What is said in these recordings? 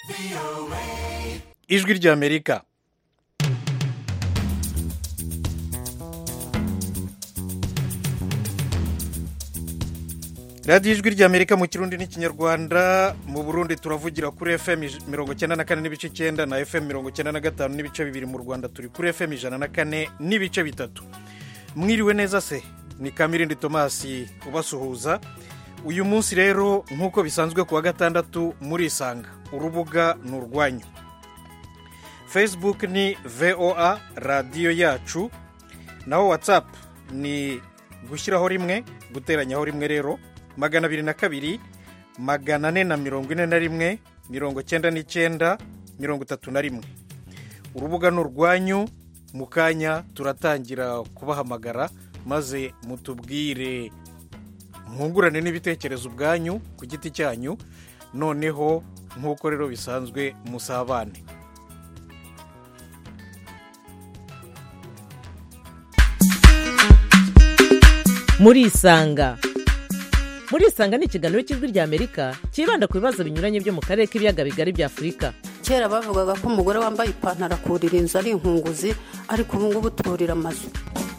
ijwi ry'amerika radiyo ijwi ry'amerika mu kirundi n'ikinyarwanda mu burundi turavugira kuri fm mirongo icyenda na kane n'ibice icyenda na fm mirongo icyenda na gatanu n'ibice bibiri mu rwanda turi kuri fm ijana na kane n'ibice bitatu mwiriwe neza se ni kamirindi tomasi ubasuhuza uyu munsi rero nk'uko bisanzwe ku wa gatandatu murisanga urubuga ni urwanyu facebook ni voa radiyo yacu naho whatsapp ni gushyiraho rimwe guteranyaho rimwe rero magana abiri na kabiri magana ane na mirongo ine na rimwe mirongo icyenda n'icyenda mirongo itatu na rimwe urubuga ni urwanyu mu kanya turatangira kubahamagara maze mutubwire mwungurane n'ibitekerezo ubwanyu ku giti cyanyu noneho nk'uko rero bisanzwe musabane murisanga murisanga ni ikiganiro cy'ijwi ry'amerika cyibanda ku bibazo binyuranye byo mu karere k'ibiyaga bigari bya afurika kera bavugaga ko umugore wambaye ipantaro akurira inzu ari inkunguzi ariko ubu ngubu turira amazu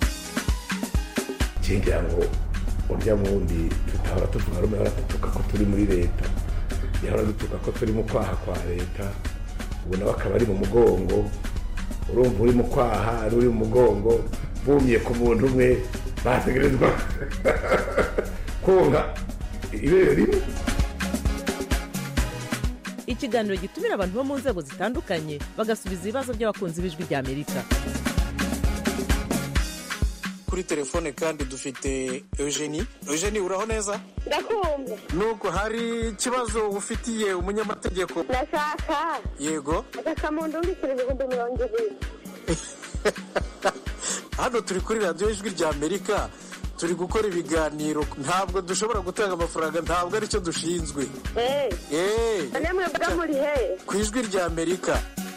ngira ngo urya wundi tutahora tuvuga rumwe ahora dutuka ko turi muri leta yahora dutuka ko turi mu kwaha kwa leta ubu nawe akaba ari mu mugongo urumva uri mu kwaha ari uri mu mugongo bumye ku muntu umwe bategerezwa konka ibere rimwe ikiganiro gitumira abantu bo mu nzego zitandukanye bagasubiza ibibazo by'abakunzi b'ijwi ry'amerika kuri telefone kandi dufite eugenie eugenie uraho neza ndakumva nuko hari ikibazo ufitiye umunyamategeko ndashaka yego agasamundu w'ibiceri ibihumbi mirongo ibiri hano turi kuri radiyo ijwi ry'amerika turi gukora ibiganiro ntabwo dushobora gutanga amafaranga ntabwo aricyo dushinzwe eee eee none mwebwe muri he ku ijwi ry'amerika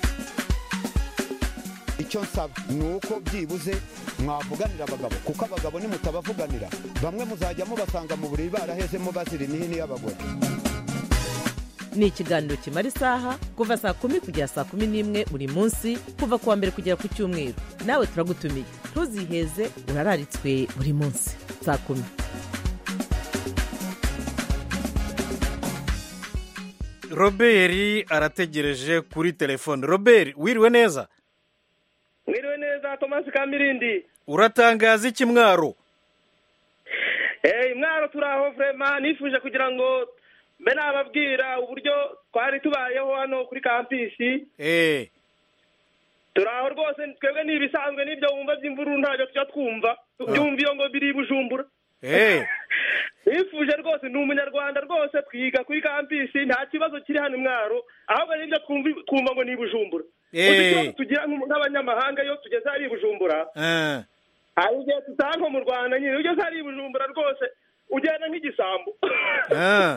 icyo nsaba ni uko byibuze mwavuganira abagabo kuko abagabo nimutabavuganira bamwe muzajya mubasanga mu buriri barahezemo bazira imihini y'abagore ni ikiganiro kimara isaha kuva saa kumi kugera saa kumi n'imwe buri munsi kuva ku wa mbere kugera ku cyumweru nawe turagutumiye ntuziheze urararitswe buri munsi saa kumi robert arategereje kuri telefone robert wiriwe neza mwiriwe neza tomasi kamirindi uratangaza iki mwaro eee mwaro turi aho vurema nifuje kugira ngo mbe nababwira uburyo twari tubayeho hano kuri kampisi eee turi aho rwose twebwe ni ibisanzwe n'ibyo wumva by'imvururu ntabwo tujya twumva byumva iyo ngo biri i bujumbura eee nifuje rwose ni umunyarwanda rwose twiga kuri kampisi nta kibazo kiri hano mwaro ahubwo n'ibyo twumva twumva ngo ni i bujumbura Eh. Gusa ikibazo tugira nk'u- nk'abanyamahanga iyo tugeze hari i bujumbura eee hari igihe tutaha nko mu rwanda nyine iyo ugeze hari i bujumbura rwose ugenda nk'igisambo Ah.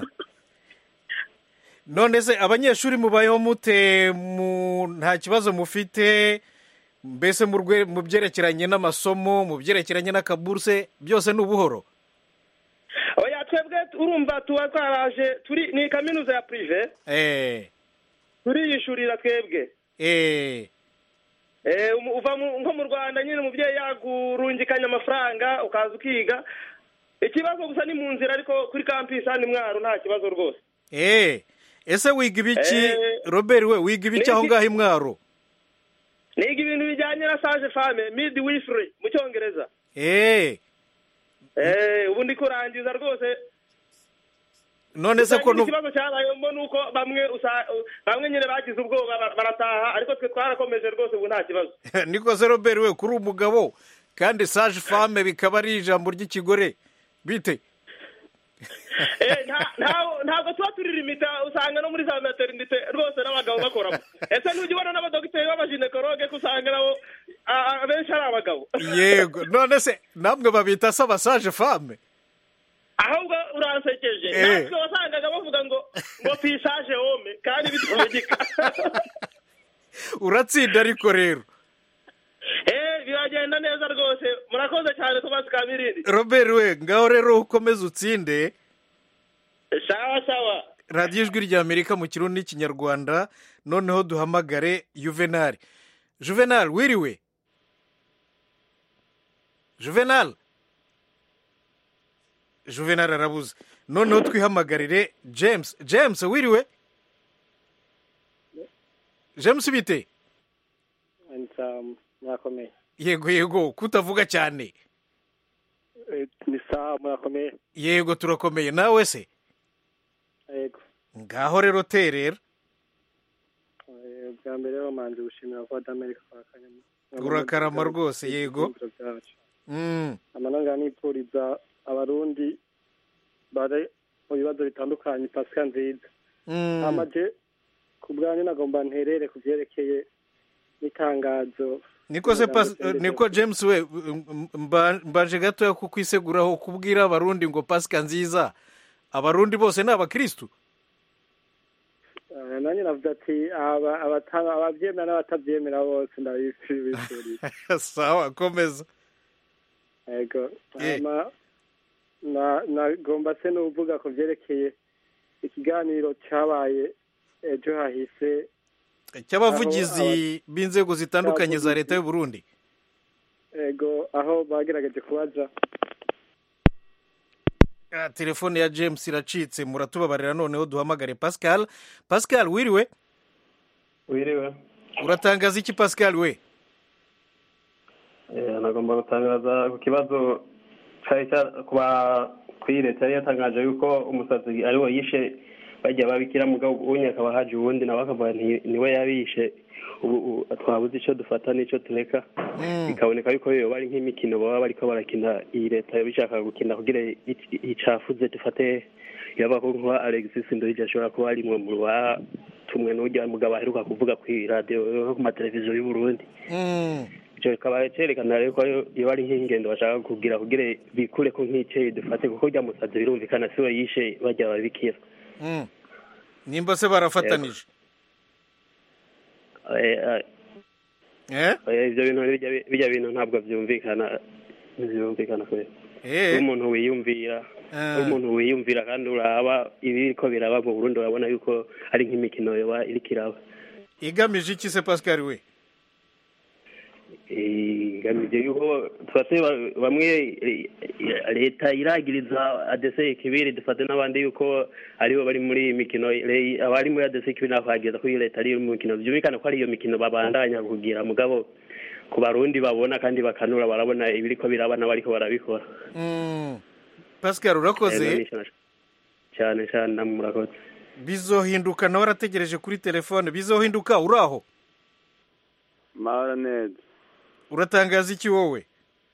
none se abanyeshuri mubayeho mute mu nta kibazo mufite mbese mu rwe- mu byerekeranye n'amasomo mu byerekeranye n'akaburuse byose ni ubuhoro oya twebwe urumva tuba twaraje turi ni kaminuza ya purive eee turiyishurira twebwe eee Eh, umu- uva mu- nko mu rwanda nyine umubyeyi yagurungikanya amafaranga ukaza ukiga ikibazo gusa ni mu nzira ariko kuri kampisi hano mwaro nta kibazo rwose eee ese wiga ibiki Eh, robert we wiga ibiki aho niki- ngaho i mwaro niga ibintu bijyanye na sage fame midi wifuri mu cyongereza eee Eh, ubu ndi kurangiza rwose none se ko Gusa nu- ikibazo cyabayemo ni uko bamwe usa- bamwe nyine bagize ubwoba ba- barataha ariko twe twarakomeje rwose ubu nta kibazo niko se robert we kuri umugabo kandi sage femme bikaba ari ijambo ry'ikigore bite Eh, nta- nta- ntabwo tuba turi limita usanga no muri za materinite rwose n'abagabo bakoramo ese ntujya ubona n'abadogiteri b'abaginekologe ko usanga nabo a- a- benshi ari abagabo yego none se namwe babita saba sage femme ahubwo uransekeje Eh. natwe wasangaga bavuga ngo ngo pisaje home kandi bitavugika uratsinda ariko rero eh biragenda neza rwose murakoze cyane tomasi kamirindi robert we ngaho rero ukomeze utsinde sawa sawa radiyo ijwi ry'amerika mu kirundi n'ikinyarwanda noneho duhamagare juvenal juvenal wiriwe juvenal juvenal arabuze noneho twihamagarire james james wiriwe james bite murakomeye yego yego kutavuga cyane ni sawa murakomeye yego turakomeye nawe se yego ngaho rero terera Eh, bwa mbere bamanze gushimira voix d'America kwa kanyama Urakarama rwose, yego. Mm, amananga nipfuriza abarundi bari mu bibazo bitandukanye pasika nziza mm. amaje ku bwanyu nagomba nterere ku byerekeye n'itangazo niko se pas Ijambo niko james we m- mba- mbanje gatoya kukwiseguraho kubwira abarundi ngo pasika nziza abarundi bose ni abakristu Eh, nanjye navuze ati aba- abata- ababyemera n'abatabyemera bose ndabifurije sawa komeza yego Eh. hama na- nagomba se n'uvuga ku byerekeye ikiganiro cyabaye ejo hahise cy'abavugizi b'inzego zitandukanye za leta y'u Burundi ego aho bagerageje kubaza Ah, telefone ya james iracitse muratubabarira noneho duhamagare pascal pascal wiriwe wiriwe uratangaza iki pascal we Eh, nagomba gutangaza ku kibazo cyari cya- kuba kuri leta yari yatangaje yuko umusazi ari we yishe bajya babikira mugabo ubunye akaba haje uwundi nawe akavuga nti niwe yabishe ubu ubu twabuze icyo dufata n'icyo tureka bikaboneka yuko yoba ari nk'imikino baba bariko barakina iyi leta yoba ishaka gukina kugira ic- icafuze dufate yaba ko nkuba alexis ndoyije ashobora kuba ari mwe mu batumwe n'urya mugabo aheruka kuvuga ku radiyo no ku mateleviziyo y'u Burundi Mm, icyo kikaba cyerekana rero ko iyo ari nk'ingendo bashaka kugira kugira bikure ko nk'icyeyi dufate kuko rya musazi birumvikana si we yishe bajya babikira mm. nimba se barafatanije Eh, eh, eh eh, ibyo bintu bijya- bijya bintu ntabwo byumvikana ntibyumvikana kubera eh umuntu wiyumvira Ah. umuntu wiyumvira kandi uraba ibiriko biraba mu Burundi urabona yuko ari nk'imikino yoba iriko iraba igamije iki se pascal we igamije yuko dufate ba- bamwe eh, leta iragiriza adese ikibiri dufate n'abandi yuko aribo bari muri iyi mikino re- abari muri adese ikibiri nako hageza ko iyo leta ari mu mikino byumvikana ko ari iyo mikino babandanya kugira mugabo ku barundi babona kandi bakanura barabona ibiriko biraba n'abariko barabikora Mm. pascal Eh, urakoze namisha na- cyane cyane namwe murakoze bizohinduka nawe arategereje kuri telefone bizohinduka uri aho mahoro neza uratangaza iki wowe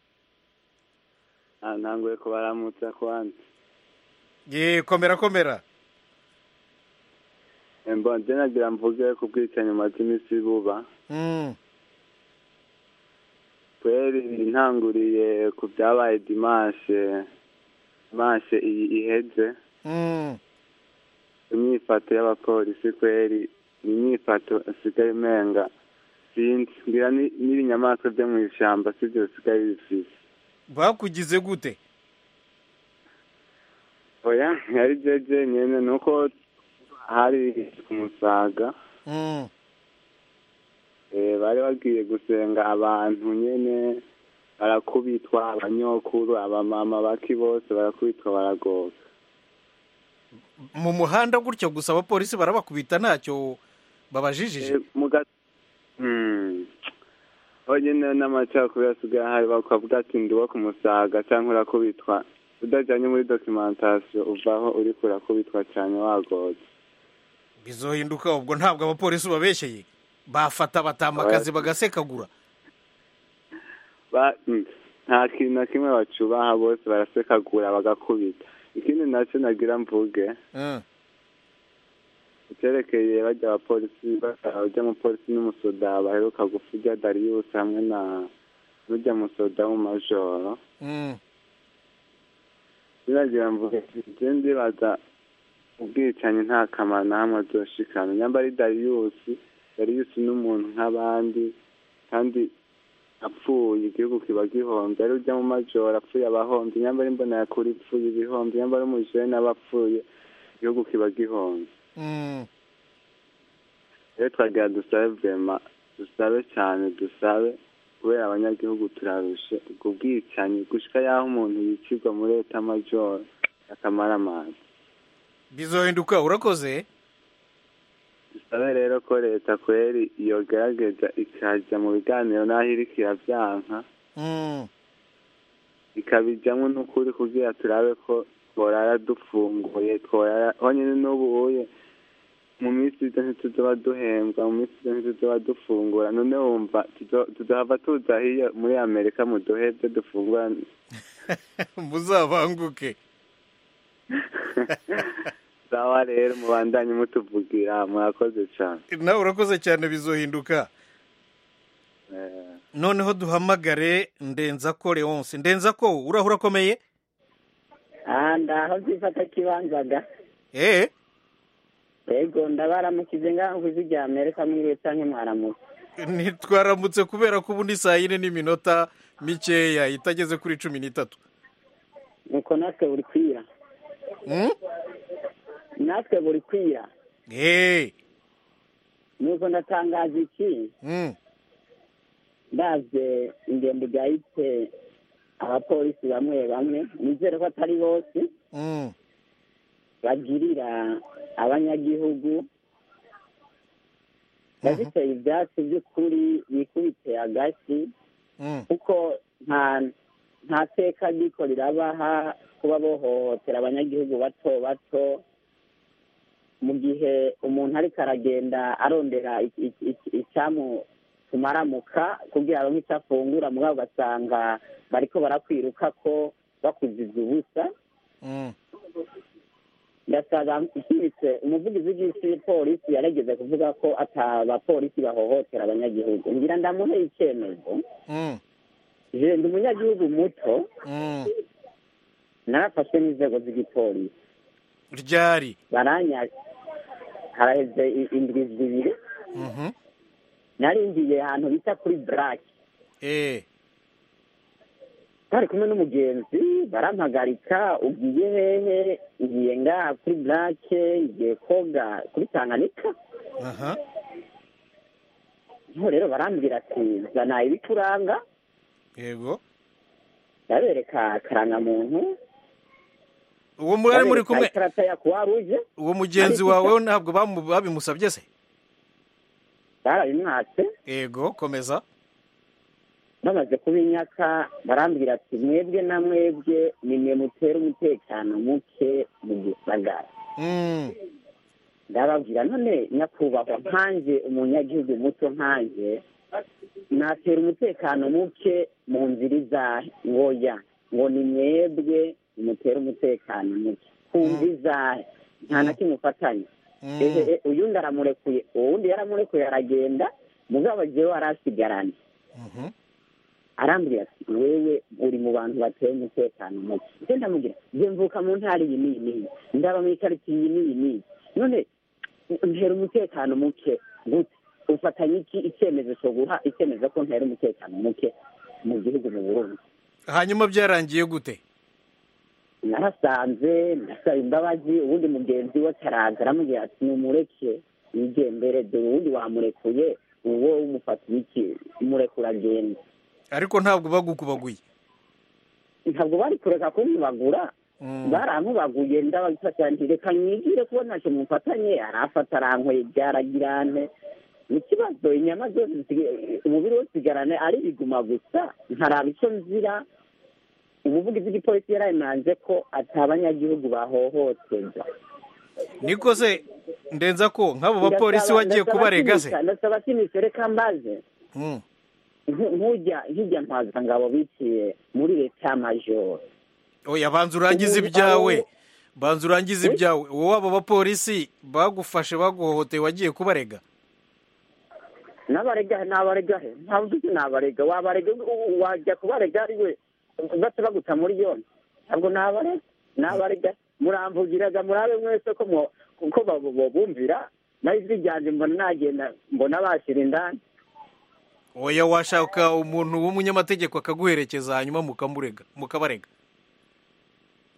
Ah, ntanguye kubaramutsa kwanza ye komera komera mbonje nagira mvuge ku bwicanyi maze iminsi buba Mm, kweri ntanguriye ku byabaye dimashe dimashe iyi iheze mm. imyifato y'abapolisi kweri ni imyifato isigaye imenga sinzi ngira ni- n'ibinyamaswa byo mu ishyamba sibyo bisigaye bifise bakugize gute oya ntiyari jeje nyene ni uko hari ku musaga Mm, Eh, bari bagiye gusenga abantu nyene barakubitwa abanyokuru abamama baki bose barakubitwa baragoka mu muhanda gutyo gusa abapolisi barabakubita ntacyo babajijije Eh, muga Hmm. aho nyene n'amacakubiri asigaye ahari bakavuga ati ndi uwo ku musaga canke urakubitwa udajanye muri documentation uvaho uriko urakubitwa cane wagoze bizohinduka ubwo ntabwo abapolisi babeshyeye bafata batamba akazi bagasekagura Ba- mm, nta kintu na kimwe bacubaha bose barasekagura bagakubita ikindi naco nagira mvuge Mm, icyerekeye bajya abapolisi bajya umupolisi n'umusoda baheruka gufa ujya dariyusi hamwe na n'ujya musoda w'umumajoro mm. biragira mvuge njye ndibaza ubwicanyi nta kamaro na hamwe azoshikana nyamba ari dariyusi dariyusi n'umuntu nk'abandi kandi apfuye igihugu kiba gihombye ari ujya mu majoro apfuye abahombye nyamba ari mbona yakura ipfuye ibihombe nyamba ari umujene aba apfuye igihugu kiba gihombye Mm. rero twagira dusabe vema dusabe cyane dusabe kubera abanyagihugu turarushe ubwo bwicanyi gushika y'aho umuntu yicirwa muri leta majoro akamara amazi bizohinduka urakoze dusabe rero ko leta kweri yogerageza ikajya mu biganiro n'aho iriko iravyanka Mm. ikabijyamo n'ukuri kugira turabe ko tworara dufunguye tworara honyine n'ubuye mu minsi izo ntituzoba duhembwa mu minsi izo ntituzoba dufungura none wumva tuzo- tuzohava tuza hiyo muri amerika muduhebye dufungura muzabanguke sawa rero mubandanye mutuvugira murakoze cyane nawe urakoze cyane bizohinduka Eh, noneho duhamagare ndenza ko leonce ndenza ko uraho urakomeye aha ndaho zifata kibanzaga eh yego ndabaramukize ngaho ku ijwi rya amerika mwiriwe canke mwaramutse ntitwaramutse kubera ko ubu ni saa yine n'iminota mikeya itageze kuri cumi n'itatu nuko natwe buri kwira Mm? natwe buri kwira Eh. nuko ndatangaza iki Mm. ndavye ingendo igayitse abapolisi bamwe bamwe nizere ko atari bose Mm. bagirira abanyagihugu babiteye ivyatsi by'ukuri bikubite agasi Mm. kuko nta nta teka riko rirabaha kuba bohohotera abanyagihugu bato bato mu gihe umuntu ariko aragenda arondera iki- iki- iki- icyamutumaramuka kugira aronke icyo afungura mugabo ugasanga bariko barakwiruka ko bakuziza ubusa Mm. ndasaba nshimitse umuvugizi w'igipolisi yarageze kuvuga ko ata bapolisi bahohotera abanyagihugu ngira ndamuhe icyemezo Mm. je ndi umunyagihugu muto Mm. narafashwe n'inzego z'igipolisi ryari baranya haraheze i- indwi zibiri Mhm. naringiye ahantu bita kuri black Eh. bari kumwe n'umugenzi barampagarika ugiye hehe ngiye ngaha kuri black ngiye koga kuri tanganyika Aha. niho rero barambwira ati zana ibikuranga Yego. ndabereka akarangamuntu Uwo mwari muri kumwe ndabereka ikarata ya croix rouge uwo mugenzi wawe ntabwo bamu- babimusabye se barabimwatse Yego, komeza. bamaze kubinyaka barambwira ati mwebwe na mwebwe nimwe mutera umutekano muke mu gisagara Mm. ndababwira none nyakubahwa nkanje umunyagihugu muto nkanje natera umutekano muke mu nzira izahe ngoya ngo ni mwebwe mutera umutekano muke kumva izahe nta na kimwe ufatanya Mm. ehe uyundi aramurekuye uwundi yaramurekuye aragenda mugabo jewe arasigarana Mhm. arambwira ati wewe uri mu bantu bateye umutekano muke nje ndamubwira je mvuka mu ntara iyi n'iyi n'iyi ndaba mu ikaritsiye iyi n'iyi n'iyi none ntera umutekano muke gute ufatanya iki icyemezo cyo guha icyemezo ko ntera umutekano muke mu gihugu mu burundi Hanyuma byarangiye gute? narasanze ndasaba imbabazi ubundi mugenzi we ataraza aramubwira ati numureke yigendere dore ubundi wamurekuye uwo umufatiye iki murekura agenda Ariko ntabwo bagukubaguye. ntabwo bari kureka kumpubagura Mm. barampubaguye ndabafata nti reka nyigire kuba ntacyo mufatanye arafata arankweye byaragirane ikibazo inyama zose zisigaye- umubiri wose usigarane ari biguma gusa nkaraba icyo nzira umuvugizi w'igipolisi yarayimanze ko ati abanyagihugu bahohoterwa Niko se ndenza ko nk'abo bapolisi Ndasaba- wagiye ndasaba kubarega se? sinisha- ndasaba sinisha reka mbaze Mm. nku- nkujya nkijya ntwazangabo biciye muri leta majoro Oya banza urangize Ubu- ibyawe. abo- Banza urangize Eh? ibyawe. Wowe abo bapolisi bagufashe baguhohoteye wagiye kubarega. n'abarega n'abarega he ntabwo uzi n'abarega wabarega u- wajya kubarega ari we bate baguta muri yombi ntabwo n'abarega n'abarega muramvugiraga murabe mwese ko mwo- ko babo- bobumvira naho ijwi ryanjye mbona nagenda mbona bashyira indani Oya washaka umuntu w'umunyamategeko akaguherekeza hanyuma mukamurega mukabarega.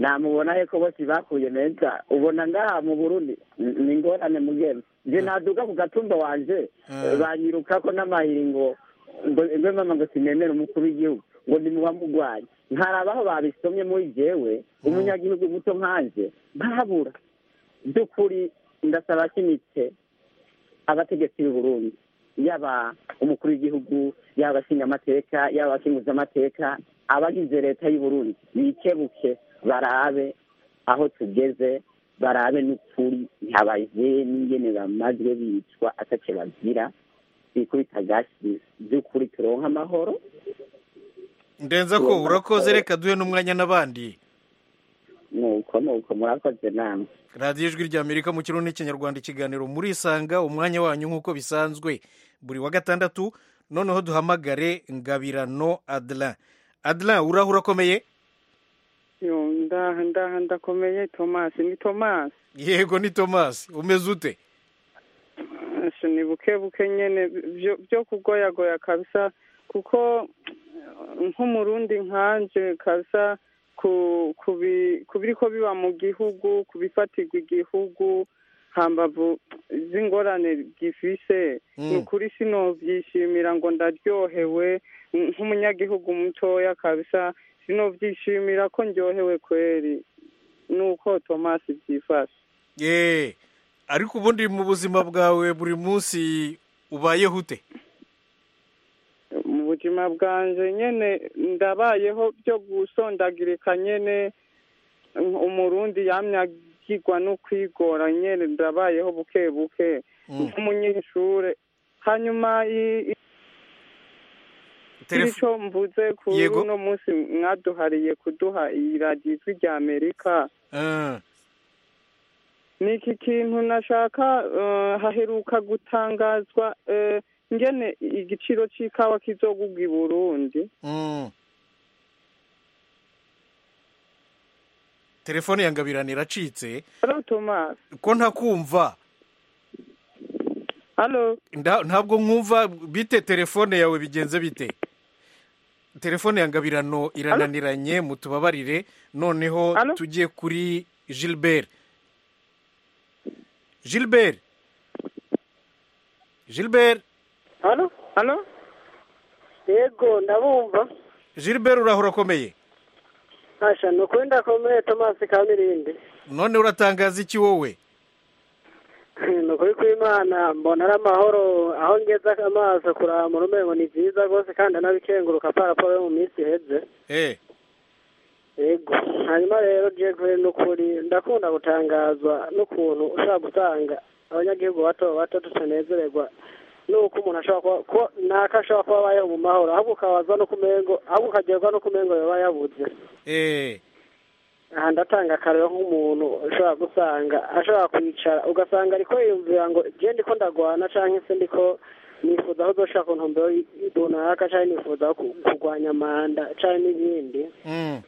namubona he ko bose bakuye meza ubona ngaha mu burundi n- ni ingorane mugema nje naduga ku gatumba wanje Mm. banyirukako n'amahiri ngo ngo ngo mama ngo sinemere umukuru w'igihugu ngo ndi mu bamugwaye nkarabaho babisomye muri jewe umunyagihugu muto nkanje ntabura by'ukuri ndasaba kimitse abategetsi b'u Burundi yaba umukuru w'igihugu yaba abashingamateka yaba abakinguzamateka abagize leta y'u Burundi bikebuke barabe aho tugeze barabe n'ukuri ntihabaye n'ingene bamazwe bicwa atace bagira bikubita gasi by'ukuri turonka amahoro ndenza ko urakoze reka duhe n'umwanya n'abandi nuko nuko murakoze namwe radiyo ijwi ry'amerika mu kirundi n'ikinyarwanda ikiganiro murisanga umwanya wanyu nk'uko bisanzwe buri wa gatandatu noneho duhamagare ngabirano adela adela uraho urakomeye yo ndaha ndaha ndakomeye tomasi ni tomasi yego ni tomasi umeze ute Asha, ni buke buke nyene byo byo kugoyagoya kabisa kuko eh, nk'umurundi nkanje kabisa ku kubi kubiriko biba mu gihugu kubifatirwa igihugu hambavu z'ingorane gifise Mm. ni ukuri sinovyishimira ngo ndaryohewe nk'umunyagihugu mutoya kabisa sinovyishimira ko ndyohewe kweri nuko tomasi vyifashe ye ariko ubundi mu buzima bwawe buri munsi ubayeho ute mu buzima bwanje nyene ndabayeho byo gusondagirika nyene umurundi yamye agirwa no kwigora nyene ndabayeho buke buke nk'umunyeshure hanyuma i- i- Telefo- ico mvuze kuri Yego. uno munsi mwaduhariye kuduha iyi radiyo ijwi rya amerika Ah, ni iki kintu nashaka eh, haheruka gutangazwa eh, ngene igiciro c'ikawa kizogugwa i burundi mm. telefone ya ngabirano iracitse halo thomas ko ntakumva halo Nda- ntabwo nkumva bite telefone yawe bigenze bite telefone ya ngabirano irananiranye mutubabarire noneho tujye kuri gilbert gilbert gilbert hano hano yego ndabumva gilbert uraho urakomeye asha ni ukuri ndakomeye tomasi kamirindi none uratangaza iki wowe ni ukuri kw'imana mbona ari amahoro aho ngeze amaso kuraba mu rumengo ni byiza rwose kandi anabikenguruka paraporo yo mu minsi iheze eh yego hanyuma rero jekwe ni ukuri ndakunda gutangazwa n'ukuntu ushobora gusanga abanyagihugu bato bato tutanezererwa nuko umuntu ashobora kuba ko naka ashobora kuba abayeho mu mahoro ahubwo ukabaza no kumengo ahubwo ukagerwa no kumengo yaba yabuze eh aha ndatanga akarero nk'umuntu ushobora gusanga ashobora kwicara ugasanga ariko yiyumvira ngo je ndiko ndagwana canke se ndiko nifuza aho uzoshaka ku ntumbero runaka canke nifuza aho ku- kurwanya manda canke n'ibindi mm.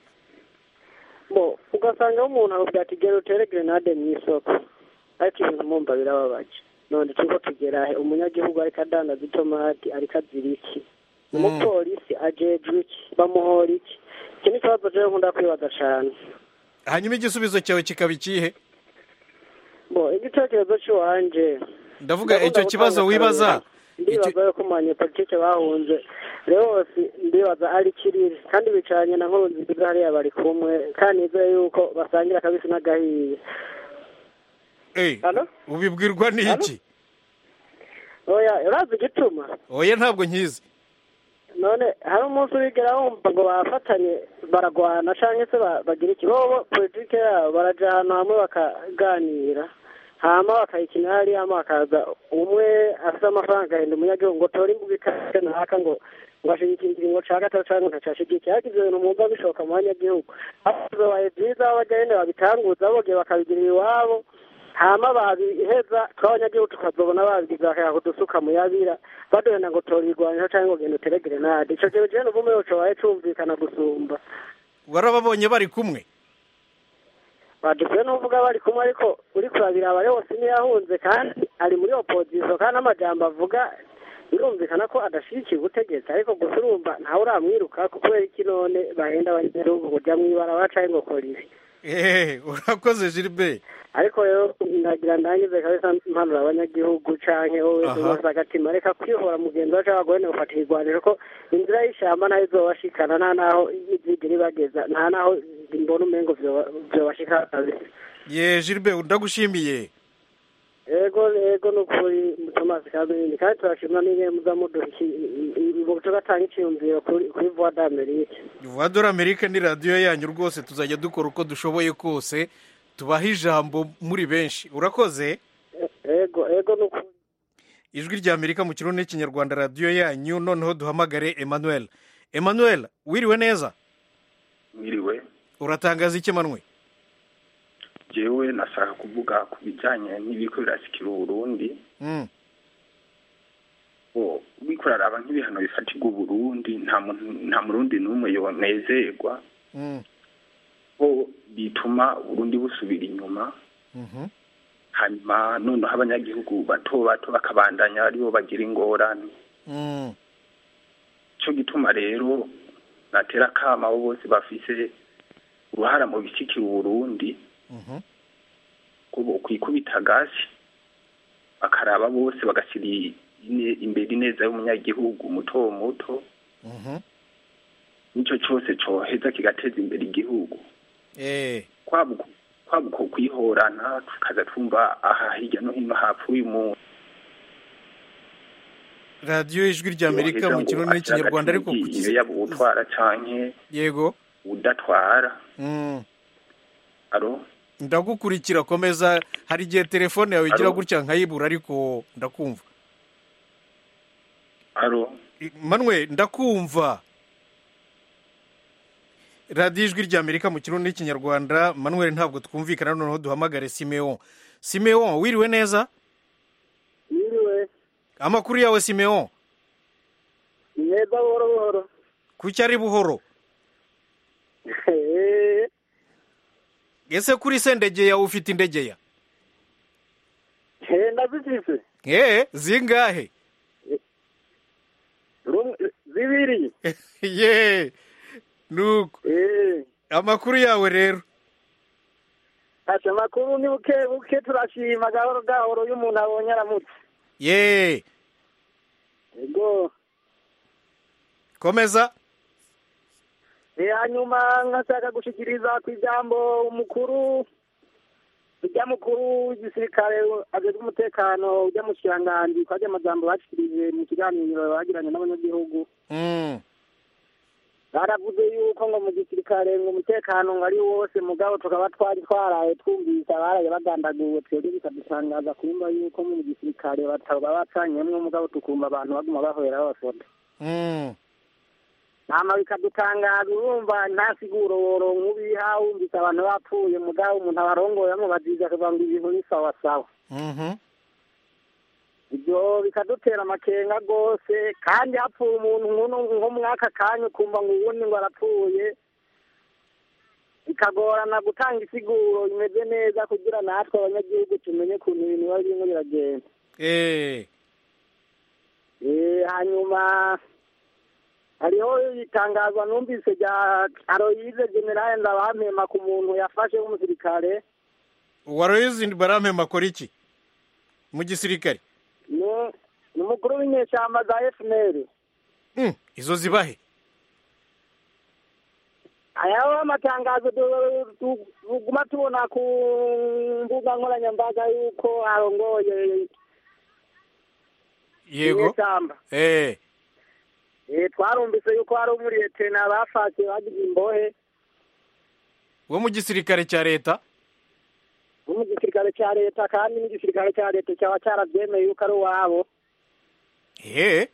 bo ugasanga umuntu akubwira ati gera utere grenade mu isoko ariko ibintu mumva birababaje none turiko tugera he umunyagihugu ariko adandaza itomati ariko azira iki umupolisi ajejwe iki bamuhora iki iki ni ikibazo jewe nkunda kwibaza cane hanyuma igisubizo cyawe kikaba ikihe bo igitekerezo cy'iwanje ndavuga Ndakunda icyo kibazo gutanga wibaza akarorero. ndibaza yuko mu banyepolitike bahunze rwose ndibaza ari kiriri kandi bicaranye na nkuru nziza hariya bari kumwe kandi nizeye yuko basangira akabisi n'agahiye eh ubibwirwa n'iki oya urazi igituma oya ntabwo nkizi none hari umunsi wigera wumva ngo bafatanye baragwana cyangwa se ba- bagira iki bobo politike yabo baraja ahantu hamwe bakaganira hama bakayikina hariya hama hakaza umwe afite amafaranga agahenda umunyagihugu ngo tora imbuga ikaze naka ngo ngo ashigikire ikiringo ca gatatu canke ntacashigikiye ariko ivyo bintu mwumva bishoboka mu banyagihugu bibaye vyiza aho baja nyene babitanguza bogiye bakabigirira iwabo hama babiheza tw'abanyagihugu tukazobona babigize bakaya kudusuka mu yabira baduhenda ngo tora irwaniro canke ngo genda utere grenade ico kintu jewe nuvume yoco baye cumvikana gusumba warababonye bari kumwe badukuye n'uvuga bari kumwe ariko uri kurabira aba yose niyo yahunze kandi ari muri opozisiyo kandi n'amajambo avuga birumvikana ko adashyigikiye ubutegetsi ariko gusa urumva ntawe uramwiruka kubera iki none bahenda abanyagihugu kujya mu ibara bacaye ngo kora ibi eee urakoze gilbert ariko rero ndagira ndangize kabisa mpanura abanyagihugu canke wowe Aha. wese agatima reka kwihora mugenzi wacu abagore ntibafata igwaniro ko inzira y'ishamba nayo izobashikana nta naho izigera ibageza nta naho mbona umengo vyoba- vyobashikana kabisa ye gilbert ndagushimiye ego ego nukuri thomas kabindi kandi turashima n'ingene muza muduha ngo tugatanga iciyumviro kuri kuri voix d'amerique voix de l'amerique ni radiyo yanyu rwose tuzajya dukora uko dushoboye kose tubahe ijambo muri benshi urakoze ego ego nukuri ijwi rya amerika mu kirundi n'ikinyarwanda radiyo yanyu noneho duhamagare emmanuel emmanuel wiriwe neza mwiriwe uratangaza iki manwe jewe nashaka kuvuga ku bijyanye n'ibiko birasikira uburundi Mm, bo uriko uraraba nk'ibihano bifatirwa uburundi nta muntu nta murundi n'umwe yonezerwa mm, bo bituma uburundi busubira inyuma mhm. hanyuma noneho abanyagihugu bato bato bakabandanya aribo bagira ingorane Mm, cyo gituma rero natera akama abo bose bafise uruhara mu bishyikira uburundi mhm. ko bokwikubita gasi bakaraba bose bagashyira ine- imbere ineza y'umunyagihugu muto muto Mhm. nicyo cyose cyoheza kigateza imbere igihugu Eh, kwaba uku- kwaba uko kwihorana tukaza twumva aha hirya no hino hapfuye umuntu radiyo ijwi rya amerika yoheza mu ngo kirundi n'ikinyarwanda ariko ashaka ku ati, iyo yaba uwutwara canke yego udatwara Mm, aro ndagukurikira komeza hari igihe telefone yawe igira Alo? gutya nkayibura ariko ndakumva aro manwe ndakumva radiyo ijwi rya amerika mu kirundi n'ikinyarwanda manuel ntabwo twumvikana noneho duhamagare simeon simeon wiriwe neza yiriwe amakuru yawe simeon ni meza buhoro buhoro kuki ari buhoro Eh, ese kuri se ndegeya ufite indegeya eh, ndazifise eee zingahe Rumwe- zibiri ye nuko Eh, amakuru yawe rero ati amakuru ni buke buke turashima gahoro gahoro iyo umuntu abonye aramutse ye ego komeza Eh, hanyuma nkashaka gushikiriza ku ijambo umukuru ujya mukuru w'igisirikare ajejwe umutekano ujya mu kiranganji kwa rya majambo bashikirije mu kiganiro bagiranye n'abanyagihugu Mm, baravuze yuko ngo mu gisirikare ngo umutekano ngo ari wose mugabo tukaba twari twaraye twumvise abaraye bagandaguwe twebwe bikadutangaza kumva yuko mu gisirikare bataba bacanyemwo mugabo tukumva abantu baguma bahwera babafoda mm, hama bikadutangaza urumva nta siguro woronka ubiha wumvise abantu bapfuye mugabo umuntu abarongoye amubaziza akavuga ngo ibintu ni sawasawa mhm. ibyo bikadutera amakenga rwose kandi hapfuye umuntu nk'uno nko mwaka kanya ukumva ngo uwundi ngo arapfuye bikagorana gutanga isiguro imeze neza kugira natwe abanyagihugu tumenye ukuntu ibintu biba birimo biragenda Eh, Eh, hanyuma hariho itangazwa numvise rya aroyize generale ndabampema ku muntu yafashe w'umusirikare waroyizi barampema akora iki mu gisirikare ni ni umukuru w'inyeshyamba za fnr Mm, izo zibahe ayaho amatangazo du- du- tuguma tubona ku mbuga nkoranyambaga yuko arongoye yego inyeshyamba eh Eh, twarumvise yuko hari umuriyetena bafashe bagize imbohe wo mu gisirikare cya leta bo mu gisirikare cya leta kandi n'igisirikare cya leta cyaba cyarabyemeye yuko ari uwabo eh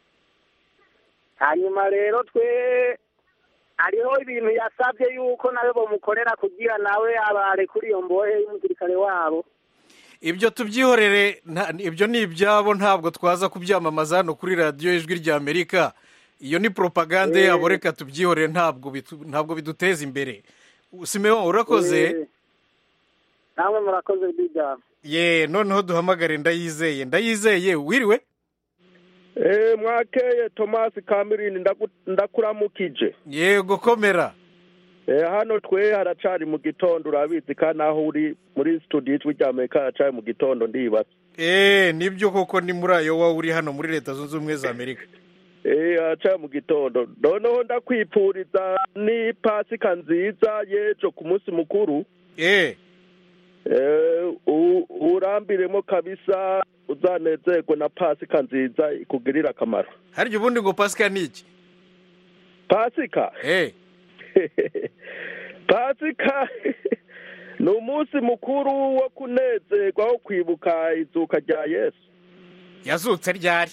hanyuma rero twe hariho ibintu yasabye yuko nawe bamukorera kugira nawe abare kuri iyo mbohe y'umusirikare wabo ibyo tubyihorere nta- ibyo ni ibyabo ntabwo twaza kubyamamaza hano kuri radiyo ijwi rya amerika iyo ni propagande Eh. yabo reka tubyihorere ntabwo bitu- ntabwo biduteza imbere simeon urakoze Eh, namwe murakoze bw'ijambo ye noneho duhamagare ndayizeye ndayizeye wiriwe Eh, mwakeye Thomas Kamirini ndaku- ndakuramukije yego komera Eh, hano twe haracari mu gitondo urabizi kandi aho uri muri studio ijwi rya amerika haracari mu gitondo ndibaza eee nibyo koko ni muri ayo wowe uri hano muri leta zunze ubumwe za amerika Eh, haracari mu gitondo noneho ndakwipfuriza ni pasika nziza y'ejo ku munsi mukuru eee Eh, u- urambiremo kabisa uzanezerwe na pasika nziza ikugirira akamaro harya ubundi ngo pasika ni iki pasika eee pasika ni umunsi mukuru wo kunezerwa wo kwibuka izuka rya yesu yazutse ryari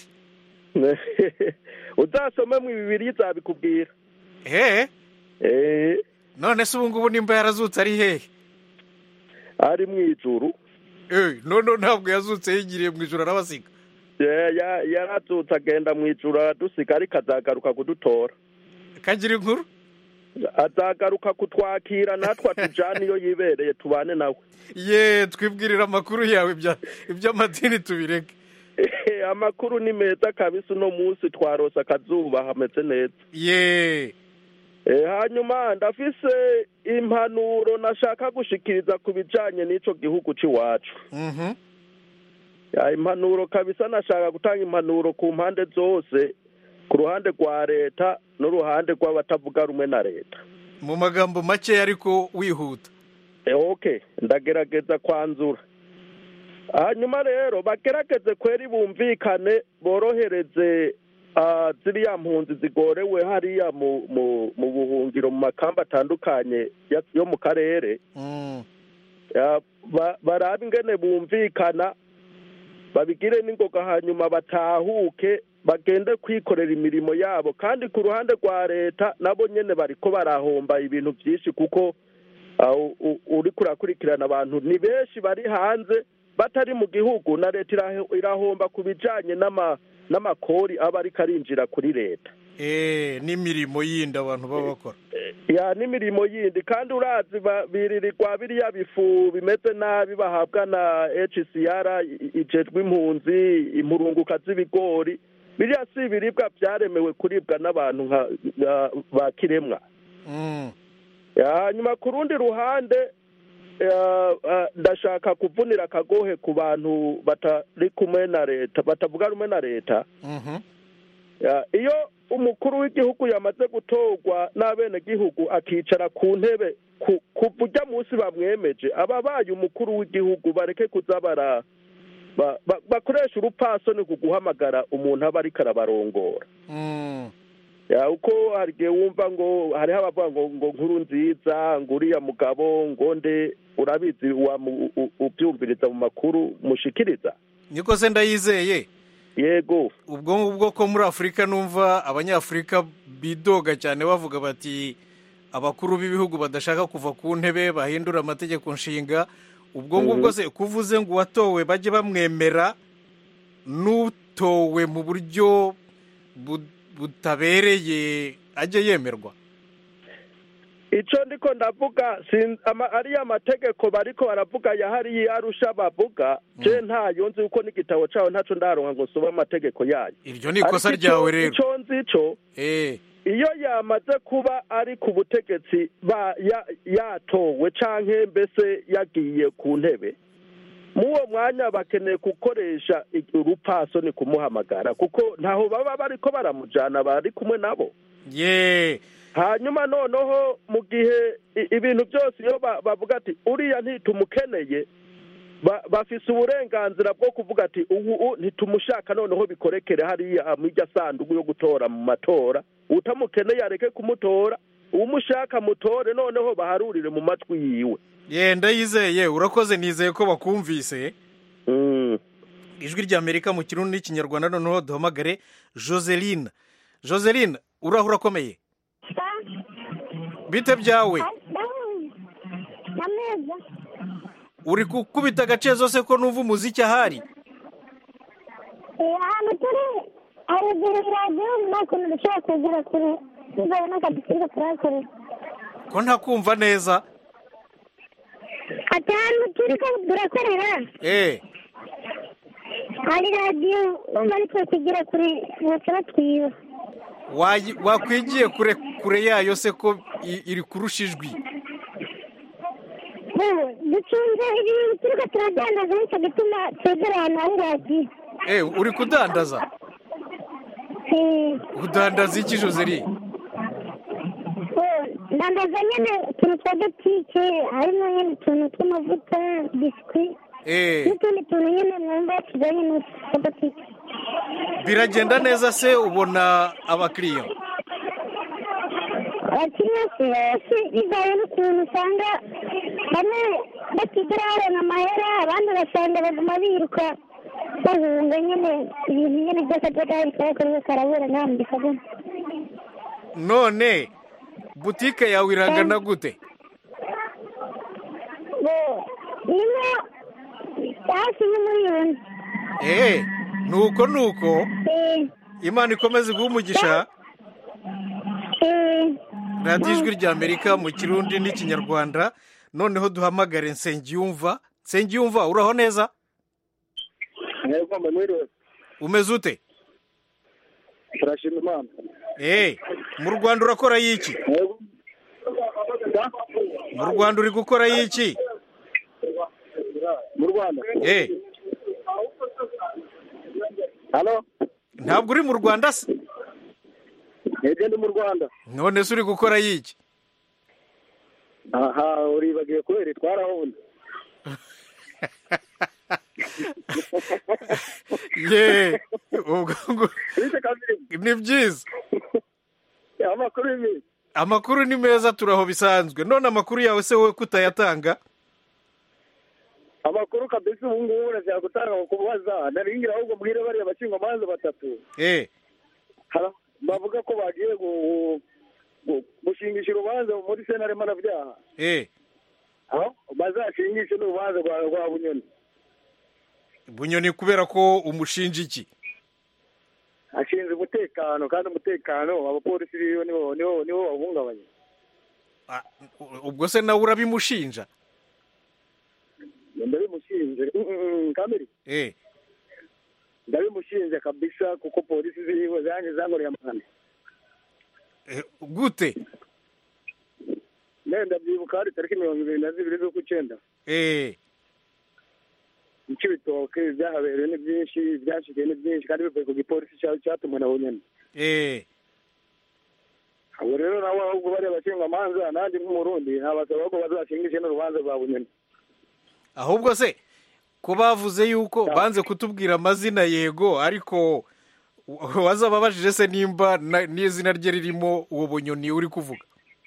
uzasome mu bibiri zabikubwira eee Eh, none se ubu ngubu nimba yarazutse ari hehe ari mu ijuru eee none ntabwo yazutse yigiriye mu ijoro arabasiga Ya- ya- yarazutse agenda mu ijuru aradusiga ariko azagaruka kudutora kagira inkuru azagaruka kutwakira natwe atujyane iyo yibereye tubane nawe ye twibwirira amakuru yawe ibya- iby'amadini tubireke amakuru ni meza kabisa uno munsi twarose akazuba hameze neza ye Eh, hanyuma ndafise impanuro nashaka gushikiriza ku bijanye n'ico gihugu c'iwacu mhm Ya, impanuro kabisa nashaka gutanga impanuro ku mpande zose ku ruhande rwa leta n'uruhande rw'abatavuga rumwe na leta mu magambo make ariko wihuta Eh, okay ndagerageza kwanzura hanyuma rero bagerageze kweri bumvikane borohereze ah, ziriya mpunzi zigorewe hariya mu mu mu buhungiro mu makamba atandukanye ya- yo mu karere Mm. Ya, ba- barabe ingene bumvikana babigire n'ingoga hanyuma batahuke bagende kwikorera imirimo yabo kandi ku ruhande rwa leta nabo nyene bariko barahomba ibintu byinshi kuko ah, u- u- uriko urakurikirana abantu ni benshi bari hanze batari mu gihugu na leta irahe- irahomba ku bijanye n'ama- n'amakori aba ariko arinjira kuri leta eee n'imirimo yindi abantu baba bakora ya n'imirimo yindi kandi urazi ba- biririrwa biriya bifu bimeze nabi bahabwa na hcr i- ijejwe impunzi impurunguka z'ibigori biriya si ibiribwa byaremewe kuribwa n'abantu nka nka ba kiremwa Mm. Ya, hanyuma ku rundi ruhande ya, ah, ndashaka kuvunira akagohe ku bantu batari kumwe na leta batavuga rumwe na leta Mhm. Ya, iyo umukuru w'igihugu yamaze gutorwa n'abenegihugu akicara ku ntebe ku- kuva ujya munsi bamwemeje ababaye umukuru w'igihugu bareke kuza bara ba- ba- bakoresha urupasoni ku guhamagara umuntu aba ariko arabarongora Mm. Ya, uko hari igihe wumva ngo hariho abavuga ngo ngo nkuru nziza ngo uriya mugabo ngo nde urabizi wamu- u- ubyumviriza mu makuru mushikiriza niko se ndayizeye yego ubwo ngubwo ko muri afurika numva abanyafurika bidoga cyane bavuga bati abakuru b'ibihugu badashaka kuva ku ntebe bahindura amategeko nshinga ubwo ngubwo se kuvuze ngo uwatowe bajye bamwemera n'utowe mu buryo bu- butabereye ajye yemerwa icyo ndiko ndavuga sin- ama- ariya mategeko bariko baravuga yahariye arusha bavuga je ntayo nzi uko n'igitabo caho ntaco ndaronka ngo nsome amategeko yayo iryo ni ikosa Ariko ico- ryawe rero ico nzi co eh iyo yamaze kuba ari ku butegetsi ba ya- yatowe canke mbese yagiye ku ntebe muwo mwanya bakeneye gukoresha i- urupasoni kumuhamagara kuko ntaho baba bariko baramujana bari kumwe nabo ye hanyuma noneho mu gihe i- ibintu byose iyo ba- bavuga ati uriya ntitumukeneye ba- bafise uburenganzira bwo kuvuga ati ubu u- ntitumushaka noneho bikorekere hariya mu irya sanduku yo gutora mu matora utamukeneye areke kumutora uwumushaka mutore noneho baharurire mu matwi yiwe ye ndayizeye urakoze nizeye ko bakumvise ijwi ry'amerika mu kirundi n'ikinyarwanda noneho duhamagare joseline joseline uraho urakomeye bite byawe nameza uri gukubita agace zose ko numva umuziki ahari ahantu turi haruguru radiyo nta kuntu dushobora kugera kure bitewe n'akazi turiko turahakorera ko ntakumva neza ati ahantu turiko turakorera eh hari radiyo umva nitwe kugira kure baca batwiba wayi- wakwigiye kure kure yayo se ko i- iri kurusha ijwi ubu ducunze ibintu turiko turadandaza nicyo gituma twegera ahantu hari radiyo Eh, uri kudandaza udandaza iki joseri ndandaza nyine utuntu twa butike harimo nyine utuntu tw'amavuta biswi Eh, n'utundi tuntu nyine mwumva tujyanye n'utwa butike biragenda neza se ubona abakiriya abakiriya si bose bivaye n'ukuntu usanga bamwe batigera babona amahera abandi ugasanga baguma biruka bahunga nyine ibintu nyine byose by'agahari kari karabura nta muntu kabona none butike yawe irangana gute nimwe hafi y'umuriyoni Eh, nuko nuko imana ikomeze guha umugisha radiyo ijwi rya amerika mu kirundi n'ikinyarwanda noneho duhamagare nsengiyumva nsengiyumva uraho neza mwebwe mwiriwe umeze ute turashima imana Eh, mu rwanda urakora y'iki mu rwanda uri gukora y'iki mu rwanda Eh, hano ntabwo uri mu rwanda se mwebwe ndi mu rwanda none se uri gukora y'iki aha uribagiwe kubera itwarahunda ye ubwo ngo ni byiza amakuru y'ibintu amakuru ni meza turaho bisanzwe none amakuru yawe se wowe kutayatanga amakuru kabisa ubu ngubu urashaka gutanga mu kubaza naringira ahubwo mbwire bariya bashingamanza batatu eh Hara- bavuga ko bagiye gu- gu- gushingisha urubanza muri senare mpanabyaha eh aho bazashingishe n'urubanza rwa rwa bunyoni bunyoni kubera ko umushinja iki ashinzwe umutekano kandi umutekano abapolisi biwe nibo nibo nibo bawuhungabanya ubwo se nawe urabimushinja ndabimushinje Mm, mm, mm, kamiri eh ndabimushinje kabisa kuko polisi ziriho zanjye zankoreye amahane eh, gute nenda byibuka hari tariki mirongo ibiri na zibiri z'ukw'icyenda eh mu cy'ibitoke byahabereye ni byinshi byashikiye ni byinshi kandi bivuye ku gipolisi cya- cyatumwe na bunyoni eh abo rero nabo ahubwo bariya bashingamanza nanjye nk'umurundi nabasaba ko bazashingishe n'urubanza rwa bunyoni ahubwo se ko bavuze yuko banze kutubwira amazina yego ariko wazababajije se nimba na- n'izina rye ririmo uwo bunyoni uri kuvuga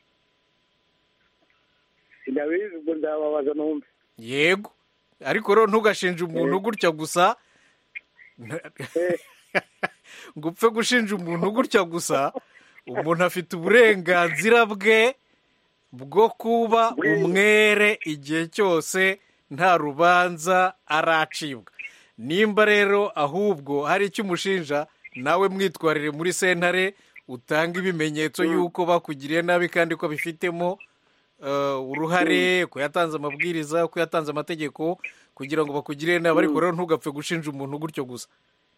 ndabizi ubwo ndababaza numve yego ariko rero ntugashinje umuntu gutya gusa ngo upfe gushinja umuntu gutya gusa umuntu afite uburenganzira bwe bwo kuba umwere igihe cyose nta rubanza aracibwa nimba rero ahubwo hari icyo umushinja nawe mwitwarire muri sentare utanga ibimenyetso y'uko bakugiriye nabi kandi ko bifitemo eh, uruhare ko yatanze amabwiriza ko yatanze amategeko kugira ngo bakugirire nabi ariko rero ntugapfe gushinja umuntu gutyo gusa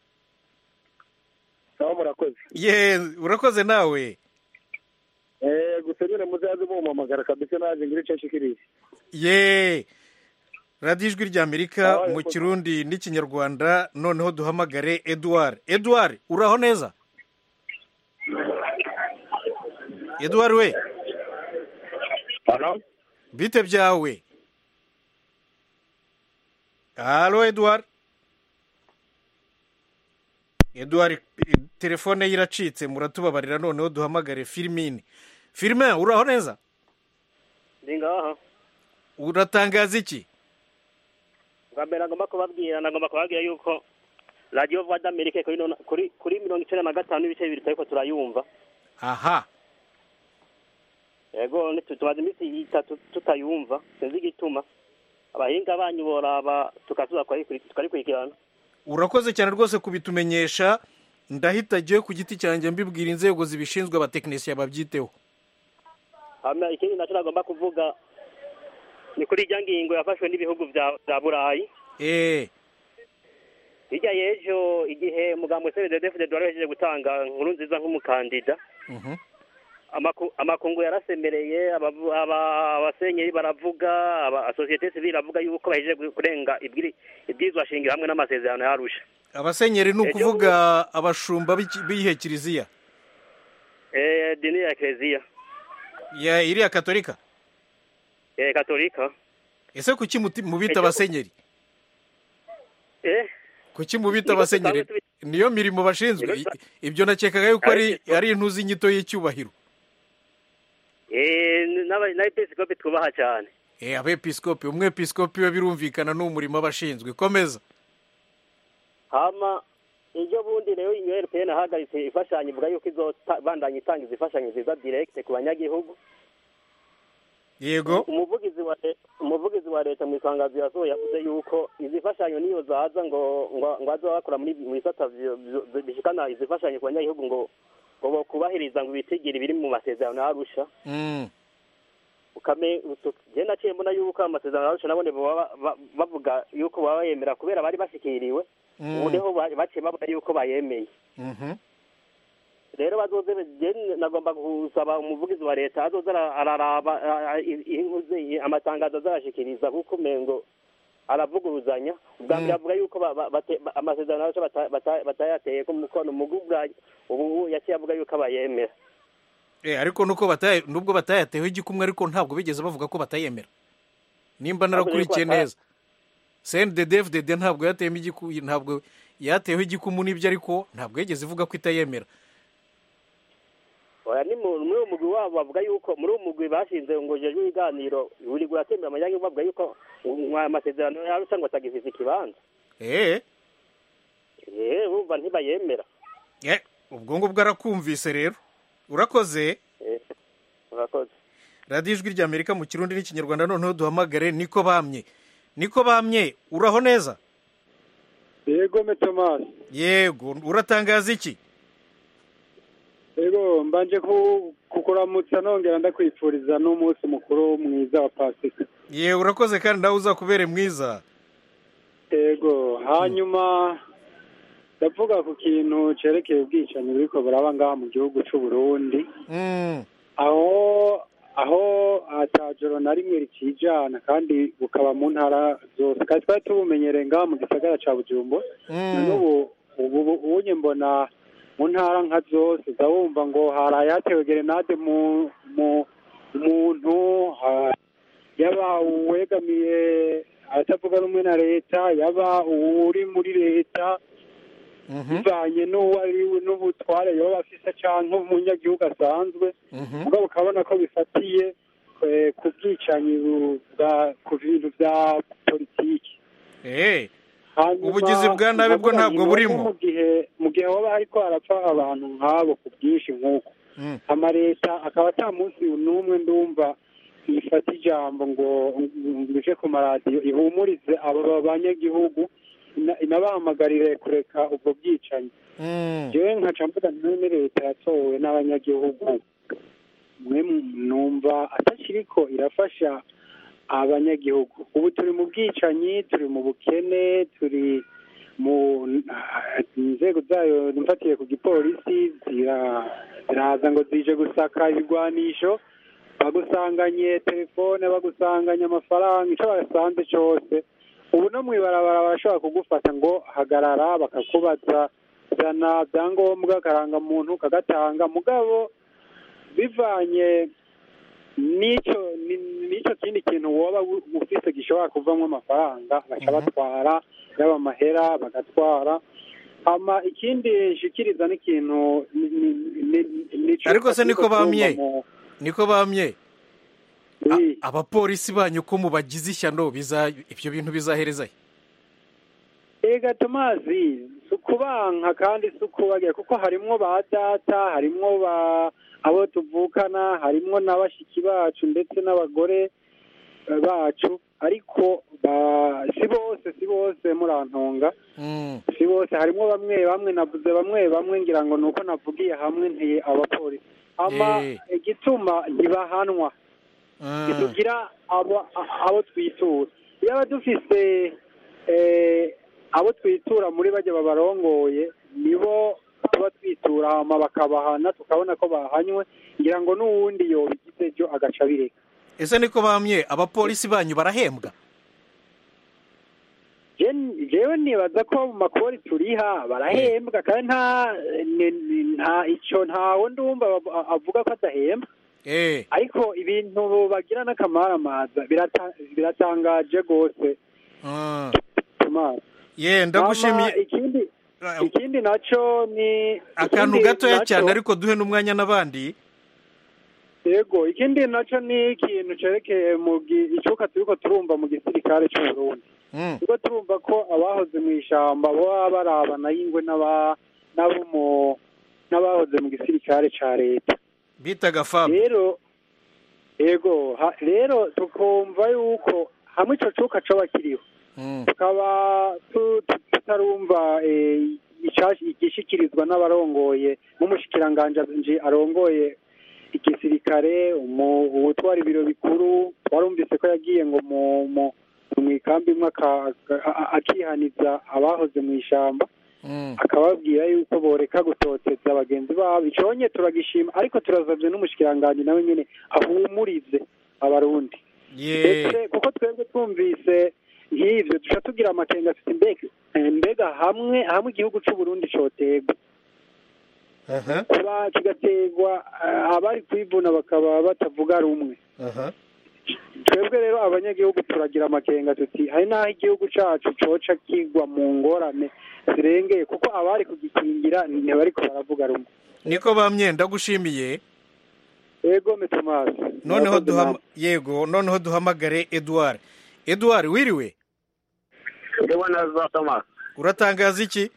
nawe murakoze ye urakoze nawe Eh, gusa nyine muzaze mumpamagara kabisa nanjye ngire icyo nshikiriye ye radiyo ijwi ry'amerika mu kirundi n'ikinyarwanda noneho duhamagare eduard eduard uraho neza eduard we bite byawe halo eduard eduard eh, telefone ye iracitse muratubabarira noneho duhamagare filimine filime uraho neza ndi ngaha uratangaza iki bwa mbere nagomba kubabwira nagomba kubabwira yuko radiyo vuba d'amerika kuri nona- kuri kuri mirongo icyenda na gatanu n'ibice bibiri turiko turayumva aha yego nitu- tumaze iminsi itatu tutayumva sinzi igituma abahinga banyu boraba tukazuza tukayikuri- tukarikurikirana urakoze cyane rwose kubitumenyesha ndahita agiye ku giti cyanjye mbibwira inzego zibishinzwe abatekinisiye babyiteho hama ikindi nacyo nagomba kuvuga ni kuri irya ngingo yafashwe n'ibihugu vya vya burayi eee hirya y'ejo igihe umugambi wa cndfd wari wahejeje gutanga inkuru nziza nk'umukandida amaku- amakungu yarasemereye abavu- aba- abasenyeri baravuga aba sosiyete sivile iravuga yuko bahejeje gu- kurenga ibwiri- ibwirizwa shingiro hamwe n'amasezerano yarusha abasenyeri ni Ejo ukuvuga abashumba b'iki- b'iyihe kiliziya eh dini ya eklezia ya iriya katolika eh katolika ese kuki muti- mubita Ejo- abasenyeri eh kuki mubita Niko abasenyeri dusanzwe niyo mirimo bashinzwe Niko I- ibyo nakekaga yuko ari Ariko- ari intuzi inyito y'icyubahiro eh n'aba- n'abepiskopi twubaha cyane eh abepiskopi umwepiskopi we birumvikana ni umurimo aba ashinzwe komeza hama ejo bundi rero inyo RPN ahagaritse imfashanyo ivuga yuko izobandanya itanga izi imfashanyo ziza direct ku banyagihugu yego umuvugizi wa le- umuvugizi wa leta mu itangazo yasohoye yavuze yuko izi mfashanyo niyo zaza ngo ngo ngo azoba bakora muri mu bisata vyo- vyo- bishikana izi mfashanyo ku banyagihugu ngo ngo bakubahiriza ngo ibitigiri biri mu masezerano yarusha Mm. ukame utu- je naciye mbona yuko amasezerano yarusha nabone baba ba- bavuga yuko baba yemera kubera bari bashikiriwe Mm. ubu niho ba- baciye babona yuko bayemeye Mhm. rero bazoze je nagomba gusaba umuvugizi wa leta azoza ara- araraba a- a- i- inkuze amatangazo azarashikiriza kuko umengo aravuguruzanya ubwa mbere Mm. avuga yuko ba- ba- bate- ba- amasezerano yacu bata- bata- batayateye ko mukono mugubwa ubu yaciye avuga yuko abayemera Eh, ariko nuko bataye nubwo batayateho igikumwe ariko ntabwo bigeze bavuga ko batayemera nimba narakurikiye Bavuze ko neza CNDD FDD ntabwo yateyemo igiku ntabwo yateho igikumu n'ibyo ariko ntabwo yigeze ivuga ko itayemera oya ni mu- muri uwo mugwi wabo bavuga yuko muri uwo mugwi bashinze ngo ujejwe ibiganiro buri guratembera amanyagihugu bavuga yuko um, amasezerano yarusha ngo atagifise ikibanza eh eh bumva ntibayemera eh ubwo ngubwo arakumvise rero urakoze eh urakoze radiyo ijwi ry'amerika mu kirundi n'ikinyarwanda noneho duhamagare niko bamye niko bamye uraho neza yego metomasi yego uratangaza iki yego mbanje ku- kukuramutsa nongera ndakwifuriza n'umunsi mukuru mwiza wa pasika ye urakoze kandi nawe uzakubere mwiza yego hanyuma ndavuga ku kintu cerekeye ubwicanyi buriko buraba ngaha mu gihugu c'u Burundi Mm. aho aho atajoro na rimwe ricijana kandi bukaba mu ntara zose kandi twari tubumenyereye ngaha mu gisagara ca Bujumbura none ubu ubu ubunye mbona mu ntara nka zose uza wumva ngo haraye hatewe gerenade mu mu umuntu ha- yaba uwegamiye abatavuga rumwe na leta yaba uri muri leta bivanye n'uwo ari we n'ubutware yoba afise canke umunyagihugu asanzwe mugabo ukabona ko bifatiye eh, ku bwicanyi bu- bwa ku bintu vya politiki eh Hanyuma, ubugizi bwa nabi bwo ndavuga ntabwo nti burimo. nubwo mu gihe mu gihe hoba hariko harapfa abantu nk'abo ku bwinshi nk'uko amaleta akaba ata munsi n'umwe ndumva ifata ijambo ngo ngo ije ku maradiyo ihumurize abo banyagihugu ina- inabahamagarire kureka ubwo bwicanyi jewe nkaca mvuga nti none leta yatowe n'abanyagihugu mwe numva atakiriko irafasha abanyagihugu ubu turi mu bwicanyi turi mu bukene turi mu inzego zayo mfatiye ku gipolisi zira- ziraza ngo zije gusaka ibigwanisho bagusanganye telefone bagusanganye amafaranga icyo basanze cyose ubu no mu ibarabara barashobora kugufata ngo hagarara bakakubaza zana byangombwa karangamuntu kagatanga mugabo bivanye n'icyo ni- n'icyo kindi kintu woba u- ufise gishobora kuvamo amafaranga baca batwara yaba amahera bagatwara hama ikindi nshikiriza n'ikintu ni- ni- ni- nico ariko se niko turumva bamye mu- niko bamye A- abapolisi banyu ko mubagize ishyano biza ibyo bintu bizahereza he? ega tomazi si ukubanka kandi si ukubagira kuko harimwo ba data harimwo ba abo tuvukana harimwo na bashiki bacu ndetse n'abagore eh, bacu ariko ba- si bose si bose murantunga si bose harimwo bamwe bamwe navuze bamwe bamwe ngira ngo ni uko navugiye hamwe nti abapolisi ama Eh. igituma ntibahanwa ntitugira abo abo twitura yaba dufise eh, abo twitura muri bajya babarongoye nibo tuba twitura hama bakabahana tukabona ko bahanywe ngira ngo n'uwundi yobigize ejo agaca abireka ese niko bamye abapolisi banyu barahembwa Je- jewe nibaza ko mu makori turiha barahembwa kandi nta ni- ni- nta ico ntawe ndumva ab- avuga ko adahembwa eh ariko ibintu bagira n'akamaramaza birata- biratangaje rwose ah. Tomasi. ye ndagushimiye Hama ikindi ikindi naco ni akantu ikindi gatoya naco- cyane ariko duhe n'umwanya n'abandi yego ikindi naco ni ikintu cerekeye mu gi- icuka turiko turumva mu gisirikare c'uburundi Mm. turiko turumva ko abahoze mu ishamba baba barabana y'ingwe n'aba n'abo mu n'abahoze mu gisirikare ca leta bitaga fab rero yego ha- rero tukumva yuko hamwe ico cuka coba kiriho Mm. tukaba tu- tu- tutarumva eh, icashi- igishikirizwa n'abarongoye nk'umushikiranganji arongoye igisirikare umu- uwutwara ibiro bikuru twarumvise ko yagiye ngo mu mu mu ikambi imwe aka- aka- akihaniza abahoze mu ishamba Mm. akababwira yuko boreka gutoteza bagenzi babo iconye turagishima ariko turazavye n'umushikiranganji nawe nyene ahumurize abarundi ye ndetse kuko twebwe twumvise nk'ivyo duca tugira amakenga tuti mbega eh, mbega hamwe hamwe igihugu c'uburundi cotegwa aha kuba kigategwa eh, abari kwivuna bakaba batavuga rumwe aha twebwe rero abanyagihugu turagira amakenga tuti hari n'aho igihugu cacu coca kigwa mu ngorane zirengeye kuko abari kugikingira ntibariko baravuga rumwe niko bamye ndagushimiye yego metomasi noneho duhama yego noneho duhamagare edouard edouard wiriwe Ndiwe neza Thomas. uratangaza iki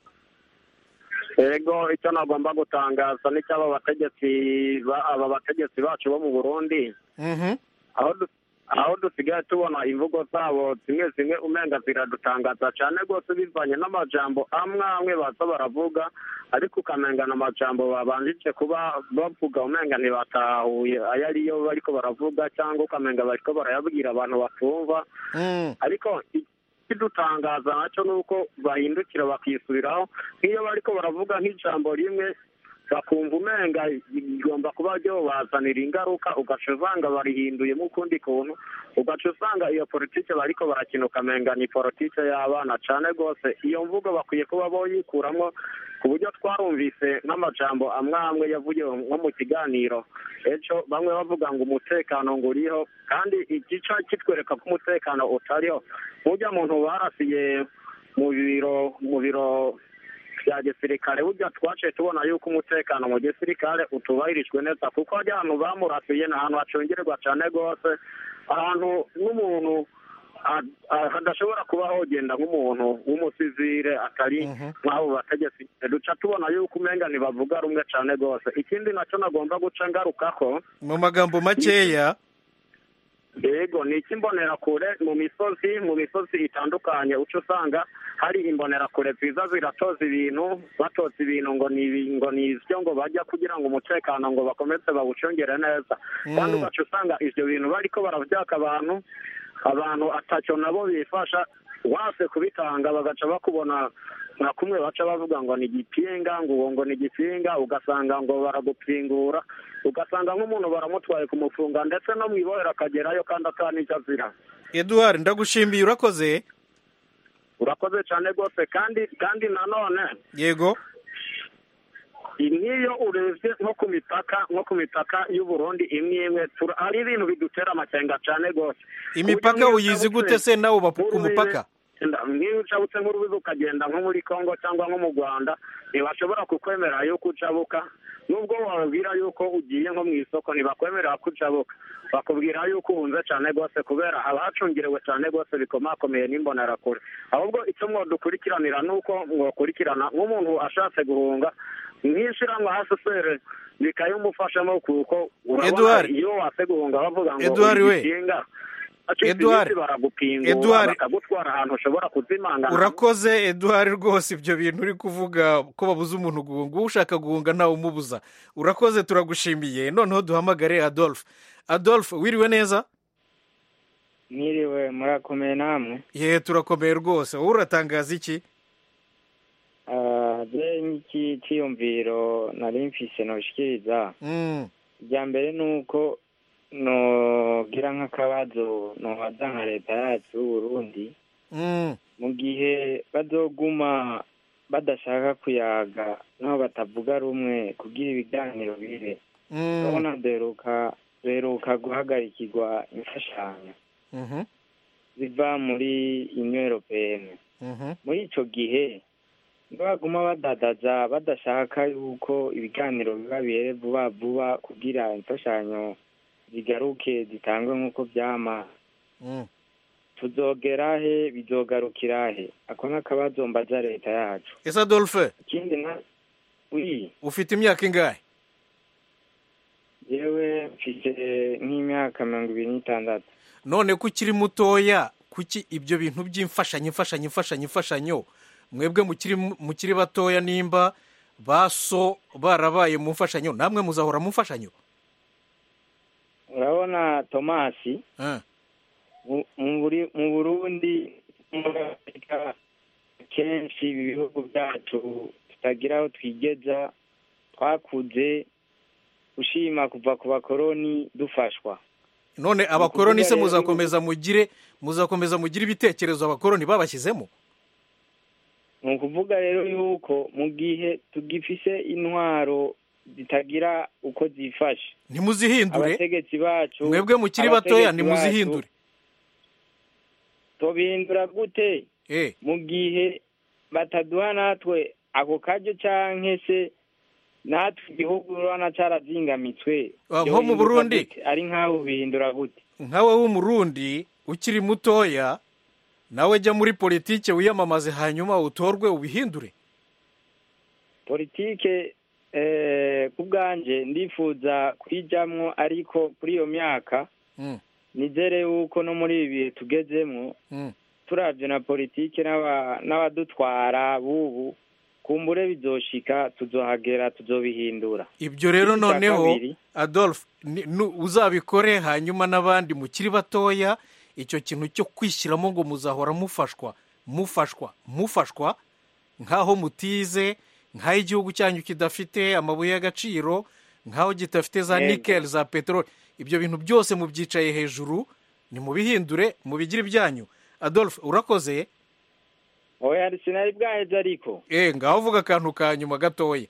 Ego icyo nagomba gutangaza ni cy'aba bategetsi ba- aba bategetsi bacu bo mu Burundi Mhm. aho du- aho dusigaye tubona imvugo zabo zimwe zimwe umenga ziradutangaza cyane rwose bivanye n'amajambo amwe amwe baza baravuga ariko ukamenga n'amajambo babanjije kuba bavuga umenga ntibatahuye ayo ariyo bariko baravuga cyangwa ukamenga bariko barayabwira abantu batumva Mm. ariko ikidutangaza nacyo ni uko bahindukira bakisubiraho nk'iyo bariko baravuga nk'ijambo rimwe bakumva umenga igomba kuba ryobazanira ingaruka ugaca usanga barihinduyemo ukundi kuntu ugaca usanga iyo politike bariko barakina ukamenga ni politike y'abana cane rwose iyo mvugo bakwiye kuba boyikuramwo ku buryo twarumvise nk'amajambo amwe amwe yavugiwe nko mu kiganiro ejo bamwe bavuga ngo umutekano ngo uriho kandi igica kitwereka ko umutekano utariho nk'urya muntu barasiye mu biro mu biro bya gisirikare burya twaciye tubona yuko umutekano mu gisirikare utubahirijwe neza kuko hajya ahantu bamurasiye ni ahantu hacungerwa cyane rwose ahantu n'umuntu a- a- hadashobora kuba hogenda nk'umuntu w'umusivire atari nk'abo bategetsi duca tubona yuko umenga ntibavuga rumwe cyane rwose ikindi nacyo nagomba guca ngarukako mu magambo makeya yego ni icy'imbonerakure mu misozi mu misozi itandukanye uca usanga hari imbonerakure ziza ziratoza ibintu batoza ibintu ngo ni ibi- ngo ni ibyo ngo bajya kugira ngo umutekano ngo bakomeze bawucungere neza Mm. kandi ugaca usanga ibyo bintu bariko baravyaka abantu abantu atacyo nabo bifasha wase kubitanga bagaca bakubona nka kumwe baca bavuga ngo ni igipinga ngo uwo ngo ni igipinga ugasanga ngo baragupingura ugasanga nk'umuntu baramutwaye kumufunga ndetse no mu ibohero akagerayo kandi atanicyo azira edouard ndagushimiye urakoze urakoze cyane rwose kandi kandi nanone yego nk'iyo urebye nko ku mipaka nko ku mipaka y'u Burundi imwe imwe tura- hari ibintu bidutera amakenga cyane rwose imipaka Ku buryo uyizi nk'iyo gute se nawe uba ku nk'urubibe- mupaka nk'iyo ucabutse nk'urubibi ukagenda nko muri congo cyangwa nko mu rwanda ntibashobora kukwemera yuko ucabuka nubwo wababwira yuko ugiye nko mu isoko ntibakwemerera ko ucabuka bakubwira yuko uhunze cyane rwose kubera haba hacungerewe cyane rwose bikomakomeye n'imbonerakure ahubwo icyo mwadukurikiranira ni uko mwakurikirana nk'umuntu ashatse guhunga nk'ishyirahamwe hasesere bikayimufashamo kuko urabona Edouard. iyo wase guhunga bavuga ngo Edouard we. ugikinga Edouard. baragupingura Edouard. bakagutwara ahantu ushobora kuzimangana urakoze edouard rwose ibyo bintu uri kuvuga ko babuza umuntu guhunga ushaka guhunga ntawe umubuza urakoze turagushimiye noneho duhamagare adolphe adolphe wiriwe neza mwiriwe murakomeye namwe ye turakomeye rwose wowe uratangaza iki Ah, je nk'iki ciyumviro nari mfise noshikiriza Mm. irya mbere ni uko nogira nk'akabazo nobaza nka leta yacu y'uburundi Mm. mu gihe bazoguma badashaka kuyaga naho batavuga rumwe kugira ibiganiro bibe Mm. urabona duheruka duheruka guhagarikirwa imfashanyo Mhm. ziva muri union européenne Mhm. muri ico gihe baguma badadaza badashaka yuko ibiganiro biba bihere vuba vuba kugira imfashanyo zigaruke zitangwe nk'uko vyama Mm. tuzogera he bizogarukira he ako n'akabazo mbaza leta yacu ese adolphe ikindi na wi ufite imyaka ingahe yewe mfise nk'imyaka mirongo ibiri n'itandatu none ko ukiri mutoya kuki ibyo bintu by'imfashanyo imfashanyo imfashanyo imfashanyo mwebwe mukiri mukiri batoya nimba baso barabaye mu mfashanyo namwe muzahora mu mfashanyo urabona tomasi Ah. mu- mu Buri- mu burundi muri afurika kenshi ibi bihugu byacu tutagira aho twigeza twakuze ushima kuva ku bakoroni dufashwa none abakoroni se rero- muzakomeza mugire muzakomeza mugire ibitekerezo abakoroni babashyizemo ni ukuvuga rero yuko mu gihe tugifise intwaro zitagira uko zifashe ntimuzihindure abategetsi bacu mwebwe mukiri batoya abategetsi ntimuzihindure bacu tubihindura gute Eh. mu gihe bataduha natwe ako karyo canke se natwe igihugu urabona carazingamitswe Ah, nko mu Vyohinduka Burundi? gute? ari nk'aho bihindura gute nkawe w'umurundi ukiri mutoya nawe jya muri politike wiyamamaze hanyuma utorwe ubihindure politike eh, ku bwanje ndifuza kuyijamwo ariko kuri iyo myaka Mm. nizere yuko no muri ibi bihe tugezemwo Mm. turavye na politike n'aba- n'abadutwara bubu kumbure bizoshika tuzohagera tuzobihindura ibyo rero Ikindi ca noneho kabiri, adolphe ni- nu- uzabikore hanyuma n'abandi mukiri batoya icyo kintu cyo kwishyiramo ngo muzahora mufashwa mufashwa mufashwa nk'aho mutize nk'aho igihugu cyanyu kidafite amabuye y'agaciro nk'aho kidafite za Yego. nikeli za peteroli ibyo bintu byose mubyicaye hejuru nimubihindure mubigire ibyanyu adolphe urakoze oya sinari bwaheze ariko eh ngaho uvuga akantu ka nyuma gatoya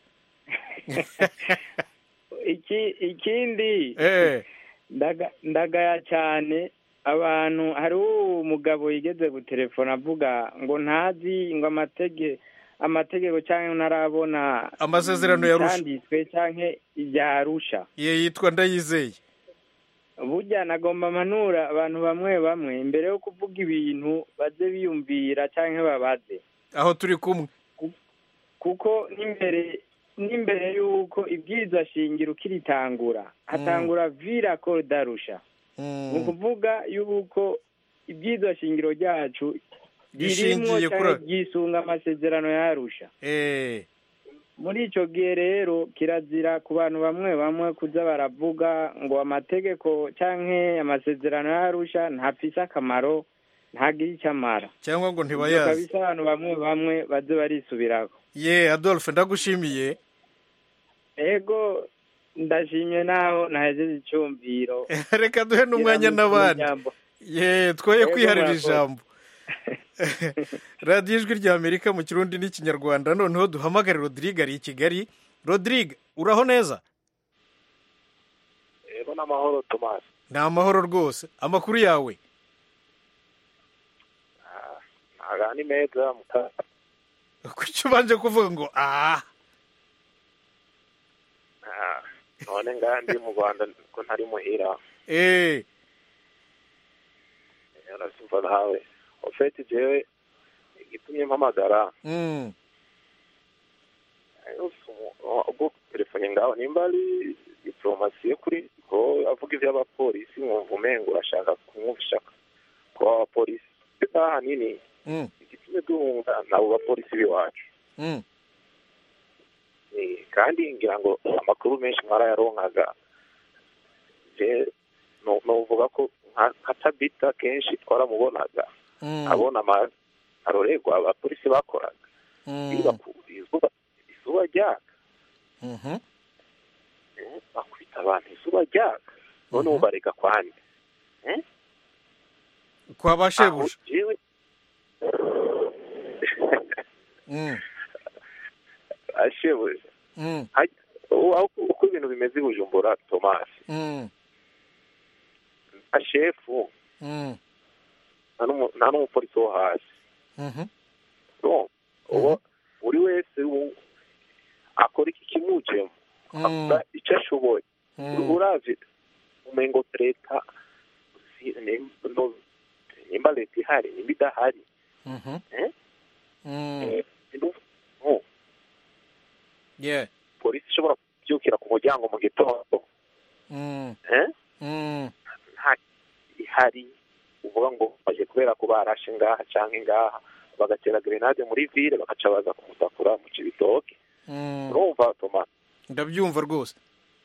iki ikindi eh ndaga- ndagaya cyane abantu hari umugabo yigeze gutelefona avuga ngo ntazi ngo amatege amategeko cyangwa ntarabona Amasezerano ya Arusha. icyanditswe cyangwa ibya arusha ye yitwa ndayizeye burya nagomba manura abantu bamwe bamwe mbere yo kuvuga ibintu baze biyumvira cyangwa babaze aho turi kumwe kuko n'imbere n'imbere y'uko ibwirizwa shingiro ukiritangura hatangura vira darusha ni ukuvuga y'uko ibwirizwa shingiro ryacu ririmwo Rishingiye cyangwa kuri- ryisunga amasezerano yarusha eh muri icyo gihe rero kirazira ku bantu bamwe bamwe kuza baravuga ngo amategeko cyangwa amasezerano yarusha ntafise akamaro ntagira icyo amara cyangwa ngo Ibyo ntibayazi kabisa abantu bamwe bamwe baze barisubiraho ye adolphe ndagushimiye ego ndashimye naho nahejeje icyumviro reka duhe n'umwanya n'abandi ye twoye Yego, kwiharira murakoze. ijambo radiyo ijwi rya amerika mu kirundi n'ikinyarwanda noneho duhamagare rodrigue ari i kigali rodrigue uraho neza rero n'amahoro tomasi ni amahoro rwose amakuru yawe ntaga ni meza muta kuki ubanje kuvuga ngo ah Ah, none ngaha ndi mu rwanda ko ntari muhira eh urasimva nawe ofeti jewe igitumye mpamagara mm. ubwo telefone ngaho nimba ari diplomasi yo kuri ko avuga ivy'abapolisi mwumva umengo urashaka kumwumvisha ko abapolisi ahanini Mm. igitumye duhunga nabo bapolisi b'iwacu Mm. Eh, kandi ngira ngo amakuru menshi mwarayaronkaga je no- novuga ko nka nka tabita kenshi twaramubonaga Mm. abona ama- aroregwa abapolisi bakoraga Mm. iyo baku- izuba ryaka Mhm. Eh, bakubita abantu izuba ryaka none ubu barega kwande Eh? kwa ba shebuja Aho jewe Mm, ashebuja mm, Haj- ubu aho uko ibintu bimeze i bujumbura tomasi mm, nta shefu mm, nta n'umu- nta n'umupolisi wo hasi mhm, No, uwo buri wese u- akora iki kimujemo Mm. akora icyo ashoboye Mm. uravye umengo leta si- nim- no- nimba leta ihari nimba idahari mhm, eh? mm. Eh, no, no, Yeah. polisi ishobora kubyukira ku muryango mu gitondo Mm, eh? mm, nta ihari uvuga ngo baje kubera ko barashe ngaha canke ngaha bagatera grenade muri ville bagaca baza kumutakura mu cibitoke mm. urumva toma ndabyumva rwose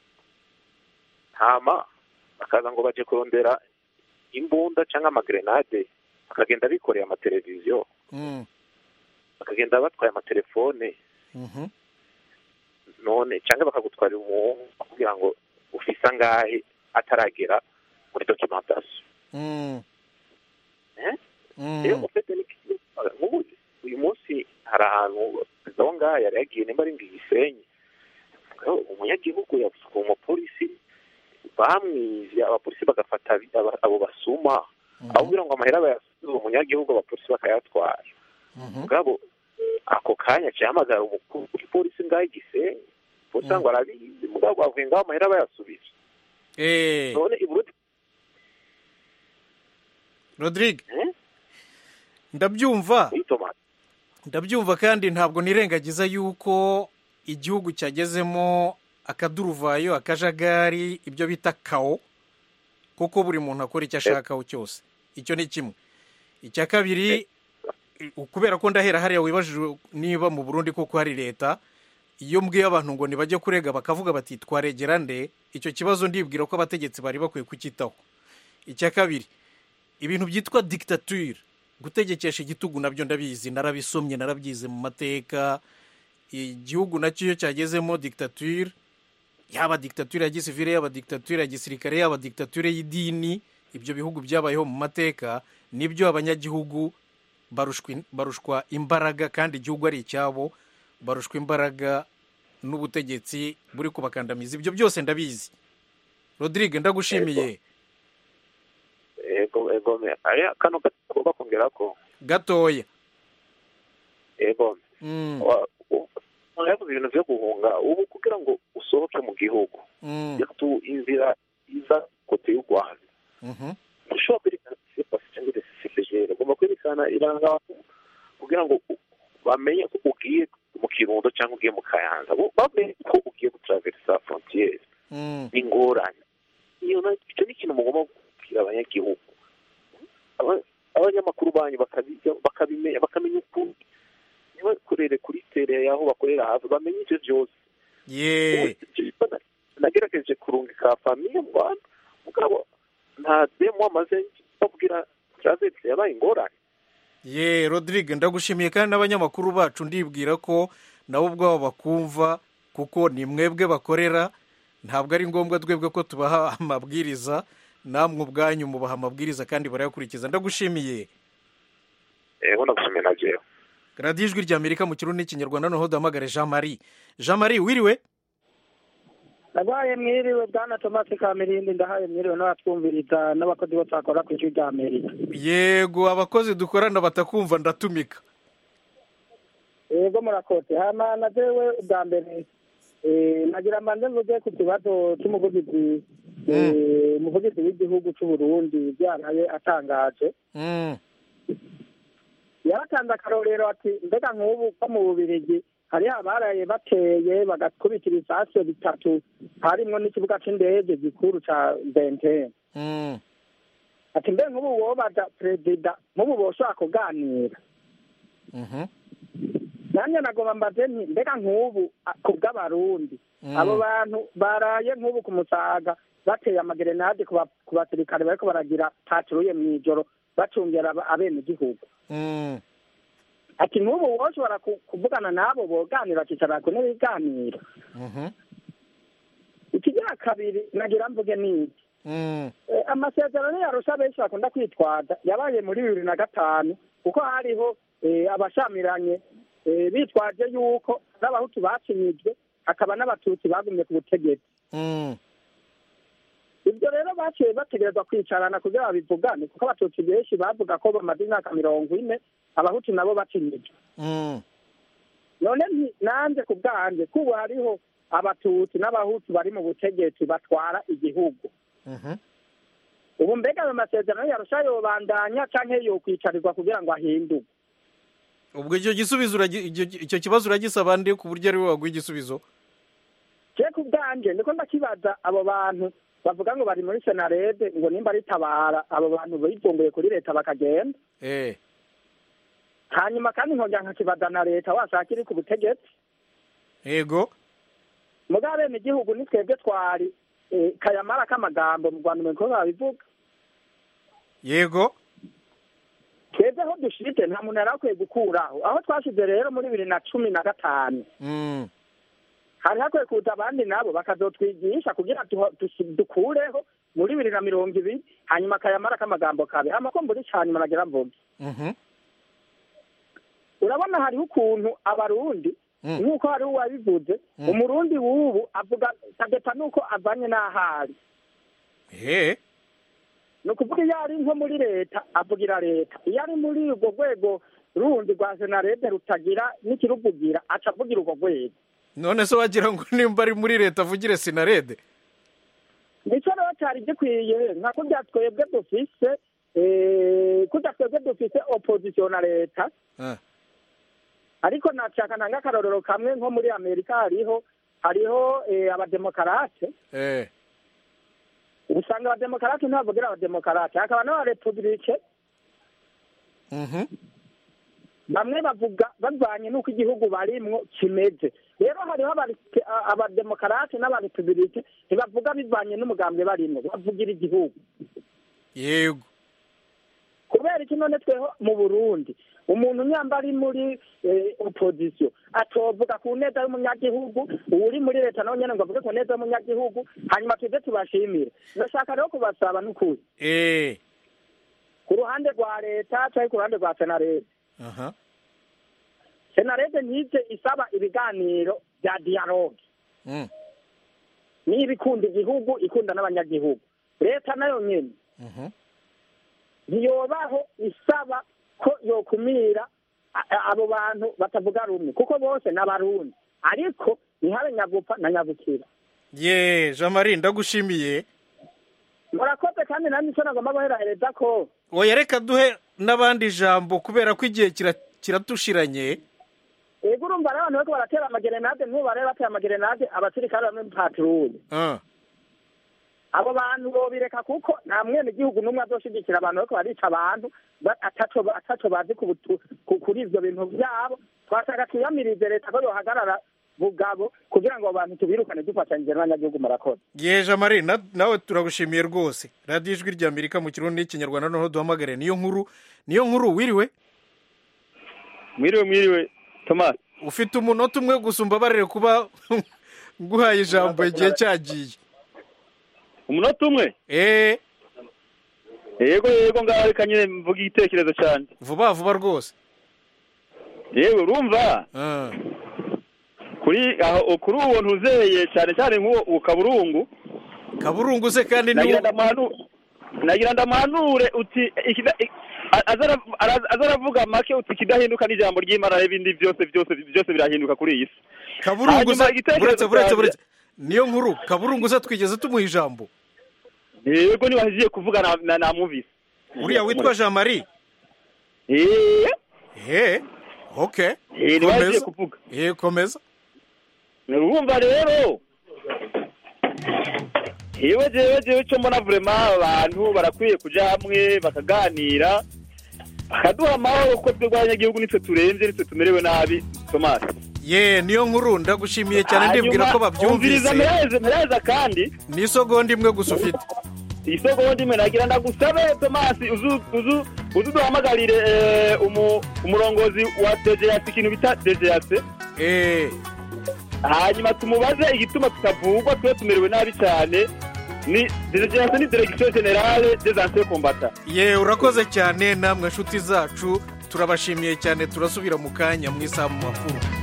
hama bakaza ngo baje kurondera imbunda cyangwa amagrenade bakagenda bikoreye amateleviziyo Mm, bakagenda batwaye amatelefone mhm, none cyangwa bakagutwarira umuhungu kugira ngo ufise angahe ataragera muri documentation mm, eh? mm. rero ufite n'ikibazo nk'ubu uyu munsi hari ahantu perezida wo ngaha yari yagiye nimba ari ngo igisenyi umunyagihugu yavuze umupolisi bamwivye abapolisi bagafata abi- aba- abo basuma aho kugira ngo amahera bayasubize umunyagihugu abapolisi bakayatwara mugabo ako kanya cyahamagara umukuru w'igipolisi ngaho igisenyi polisi ngo arabizi mugabo bavuye ngaho amahera bayasubije Eh, none i Burundi rodrigue eh? ndabyumva Witoma. ndabyumva kandi ntabwo nirengagiza yuko igihugu cyagezemo akaduruvayo akajagari ibyo bita kawo kuko buri muntu akora icyo ashakaho cyose icyo ni kimwe icya kabiri kubera ko ndahera hariya wibajije niba mu burundi koko hari leta iyo mbwiye abantu ngo ntibajye kurega bakavuga bati twaregera nde icyo kibazo ndibwira ko abategetsi bari bakwiye kucyitaho icya kabiri ibintu byitwa dictature gutegekesha igitugu nabyo ndabizi narabisomye narabyize mu mateka igihugu nacyo iyo cyagezemo dictature yaba dictature ya gisivile yaba dictature ya gisirikare yaba dictature y'idini ibyo bihugu byabayeho mu mateka nibyo abanyagihugu barushwa barushwa imbaraga kandi igihugu ari icyabo barushwa imbaraga n'ubutegetsi buri kubakandamiza ibyo byose ndabizi rodrigue ndagushimiye ego ego me ari kano gatagomba kongera ko gatoya ego Mm, Wa- u- yavuze ibintu byo guhunga ubu kugira ngo usohoke mu gihugu mm, yatu inzira iza kote y'u rwanda mhm, ushobora kwerekana sipasi cyangwa desipegere ugomba kwerekana iranga kugira ngo u- bamenye ko ugiye mu kirundo cyangwa ugiye mu kayanza bo bamenye ko ugiye gutaraverisa frontiere mm, ni ingorane iyo na- icyo ni ikintu mugomba kubwira abanyagihugu Aba- abanyamakuru banyu bakabiga bakabimenya bakamenya ukuri ntibakorere kuri tere y'aho bakorera hafi bamenye ibyo byose ye nagerageje kurungika famiye mu rwanda mugabo nta demo amaze babwira travesi yabaye ingorane ye rodrigue ndagushimiye kandi n'abanyamakuru bacu ndibwira ko nabo ubwabo bakumva kuko ni mwebwe bakorera ntabwo ari ngombwa twebwe ko tubaha amabwiriza namwe ubwanyu mubaha amabwiriza kandi barayakurikiza ndagushimiye ego ndagushimiye na jewe radiyo ijwi ry'amerika mu kirundi n'ikinyarwanda noneho duhamagare jean marie jean marie wiriwe ndabaye mwiriwe bwana tomasi kamirindi ndahaye mwiriwe n'abatwumviriza n'abakozi bose bakora ku ijwi rya amerika yego abakozi dukorana batakumva ndatumika yego murakoze hama na jewe ubwa mbere eh, nagira mbanze mvuge ku kibazo cy'umuvugizi eh, umuvugizi w'igihugu cy'u Burundi byaraye atangaje Mm, yaratanze akarorero ati mbega nk'ubu ko mu bubirigi hariho abaraye bateye bagakubitira isasu bitatu harimwo n'ikibuga c'indege gikuru ca bentene mm, ati mbe nk'ubu wobaza perezida nk'ubu boshobora kuganira mhm, nanjye nagomba mbaze nti mbega nk'ubu a- ku bw'abarundi Mm. abo bantu baraye nk'ubu ku musaga bateye amagerenade ku ba- ku basirikare bariko baragira patruye mw'ijoro bacungera aba- abenegihugu mm, ati nk'ubu woshobora ku- kuvugana n'abo boganira bakicara ku ntebe y'iganiro ikigira kabiri nagira mvuge ni iki Eh, amasezerano yarusha benshi bakunda kwitwaza yabaye muri bibiri na gatanu kuko hariho eh, abashamiranye eh, bitwaje yuko n'abahutu bacinyijwe hakaba n'abatutsi bagumye ku butegetsi ibyo rero baciye bategerezwa kwicarana kugira babivugane kuko abatutsi benshi bavuga ko bamaze imyaka mirongo ine abahutu nabo bacinyijwe none nti- nanjye ku bwanjye kubu hariho abatutsi n'abahutu bari mu butegetsi batwara igihugu ubu mbega ayo masezerano yarusha yobandanya canke yokwicarirwa kugira ngo ahindurwe ubwo icyo gisubizo uragi- icyo- icyo kibazo uragisaba nde ku buryo ari we waguha igisubizo je ku bwanjye ndiko ndakibaza abo bantu bavuga ngo bari muri senarede ngo nimba ritabara abo bantu bivumbuye kuri leta bakagenda eh hanyuma kandi nkongera nkakibaza na leta washaka iri ku butegetsi yego muga bene igihugu ni twebwe twari eh, kayamara k'amagambo mu rwanda umuntu babivuga yego twebwe aho dushite nta muntu yari akwiye gukuraho aho twashize rero muri bibiri na cumi na gatanu Mm. hari hakwiye kuza abandi nabo bakazotwigisha kugira tuho- dusi- dukureho muri bibiri na mirongo ibiri hanyuma akayamara k'amagambo kabe amako mburi cyanyuma nagira mvuge Mhm. urabona hariho ukuntu abarundi Mm. nk'uko hariho uwabivuze Mm. umurundi w'ubu avuga kadepa nuko avanye n'ahari eh ni ukuvuga iyo ari nko muri leta avugira leta iyo ari muri urwo rwego rundi rwa senarede rutagira n'ikiruvugira aca avugira urwo rwego none se wagira ngo nimba ari muri leta avugire sinarede nicyo rero cyari gikwiye nka kurya twebwe dufise eh, kurya twebwe dufise opozisiyo na leta Ah. ariko nashaka ntanga akarorero kamwe nko muri amerika hariho hariho eh, abademokarate eh usanga abademokarate ntibavugira abademokarate hakaba n'abarepubulike Mhm. bamwe bavuga bavanye n'uko igihugu barimwo kimeze rero hariho abari- a- abademokarate n'abarepubulike ntibavuga bivanye n'umugambwe barimwo bavugira igihugu yego kubera iki none tweho mu burundi umuntu nyamba ari muri eh, opozisiyo atovuga ku neza y'umunyagihugu uri muri leta nawe nyene ngo avuge ku neza y'umunyagihugu hanyuma tuze tubashimire ndashaka rero kubasaba n'ukuri eh ku ruhande rwa leta canke ku ruhande rwa senarede aha senarede ntize isaba ibiganiro bya dialogue Mm. niba ikunda igihugu ikunda n'abanyagihugu leta nayo nyene Mhm. ntiyobaho isaba ko yokumira a- a- abo bantu batavuga rumwe kuko bose ni abarundi ariko ntihabe nyagupfa na nyagukira ye jean marie ndagushimiye murakoze kandi nanjye icyo nagomba guherahereza ko oya reka duhe n'abandi ijambo kubera ko igihe kira- kiratushiranye ego urumva n'abantu bariko baratera amagerenade nk'ubu bari batera amagerenade abasirikare bamwe mpatiruye Ah. abo bantu bobireka kuko nta mwene igihugu n'umwe azoshigikira abantu bariko barica abantu ba- ataco ataco bazi ku butu- ku- kuri ivyo bintu vyabo twashaka tuyamirize leta ko yohagarara bugabo kugira ngo abo bantu tubirukane dufatanyije n'abanyagihugu murakoze ye jean marie na- nawe turagushimiye rwose radiyo ijwi rya amerika mu kirundi n'ikinyarwanda noneho duhamagare niyo nkuru niyo nkuru wiriwe mwiriwe mwiriwe thomas ufite umunota umwe gusa umbabarire kuba nguhaye ijambo igihe cyagiye umunota umwe eh yego yego ngaho reka nyine mvuga igitekerezo cyane vuba vuba rwose yewe urumva Ah. kuri aho kuri uwo ntuzeye cyane cyane nk'uwo uwo kaburungu kaburungu se kandi ni nagira ndamanu nagira ndamanure uti ikida- i- a- aza ara- ara- aza aravuga make uti ikidahinduka n'ijambo ry'imana n'ibindi byose byose byose birahinduka kuri iyi si kaburungu Hanyuma se igitekerezo buretse buretse cyanjye- buretse niyo nkuru kaburungu se twigeze tumuha ijambo yego niba agiye kuvuga na- na- namwumvise uriya witwa jean marie eh eh okay Eh, niba agiye komeza kuvuga eh komeza urumva rero yewe jewe jewe cyo mbona vrema abantu barakwiye kuja hamwe bakaganira bakaduha amahoro kuko twebwe abanyagihugu nitwe turembye nitwe tumerewe nabi tomasi ye niyo nkuru ndagushimiye cyane ndibwira ko babyumvise mpereza mpereza kandi ni isogonda imwe gusa ufite isogonda imwe nagira ndagusabe tomasi uzu uzu uzi duhamagarire eh, umu- umurongozi wa dejeyasi ikintu bita dejeyasi hanyuma tumubaze igituma tutavugwa twe tumerewe nabi cyane ni dejeyasi ni deregisiyo generale des anciens combattants ye urakoze cyane namwe nshuti zacu turabashimiye cyane turasubira mu kanya mu isaha mu makuru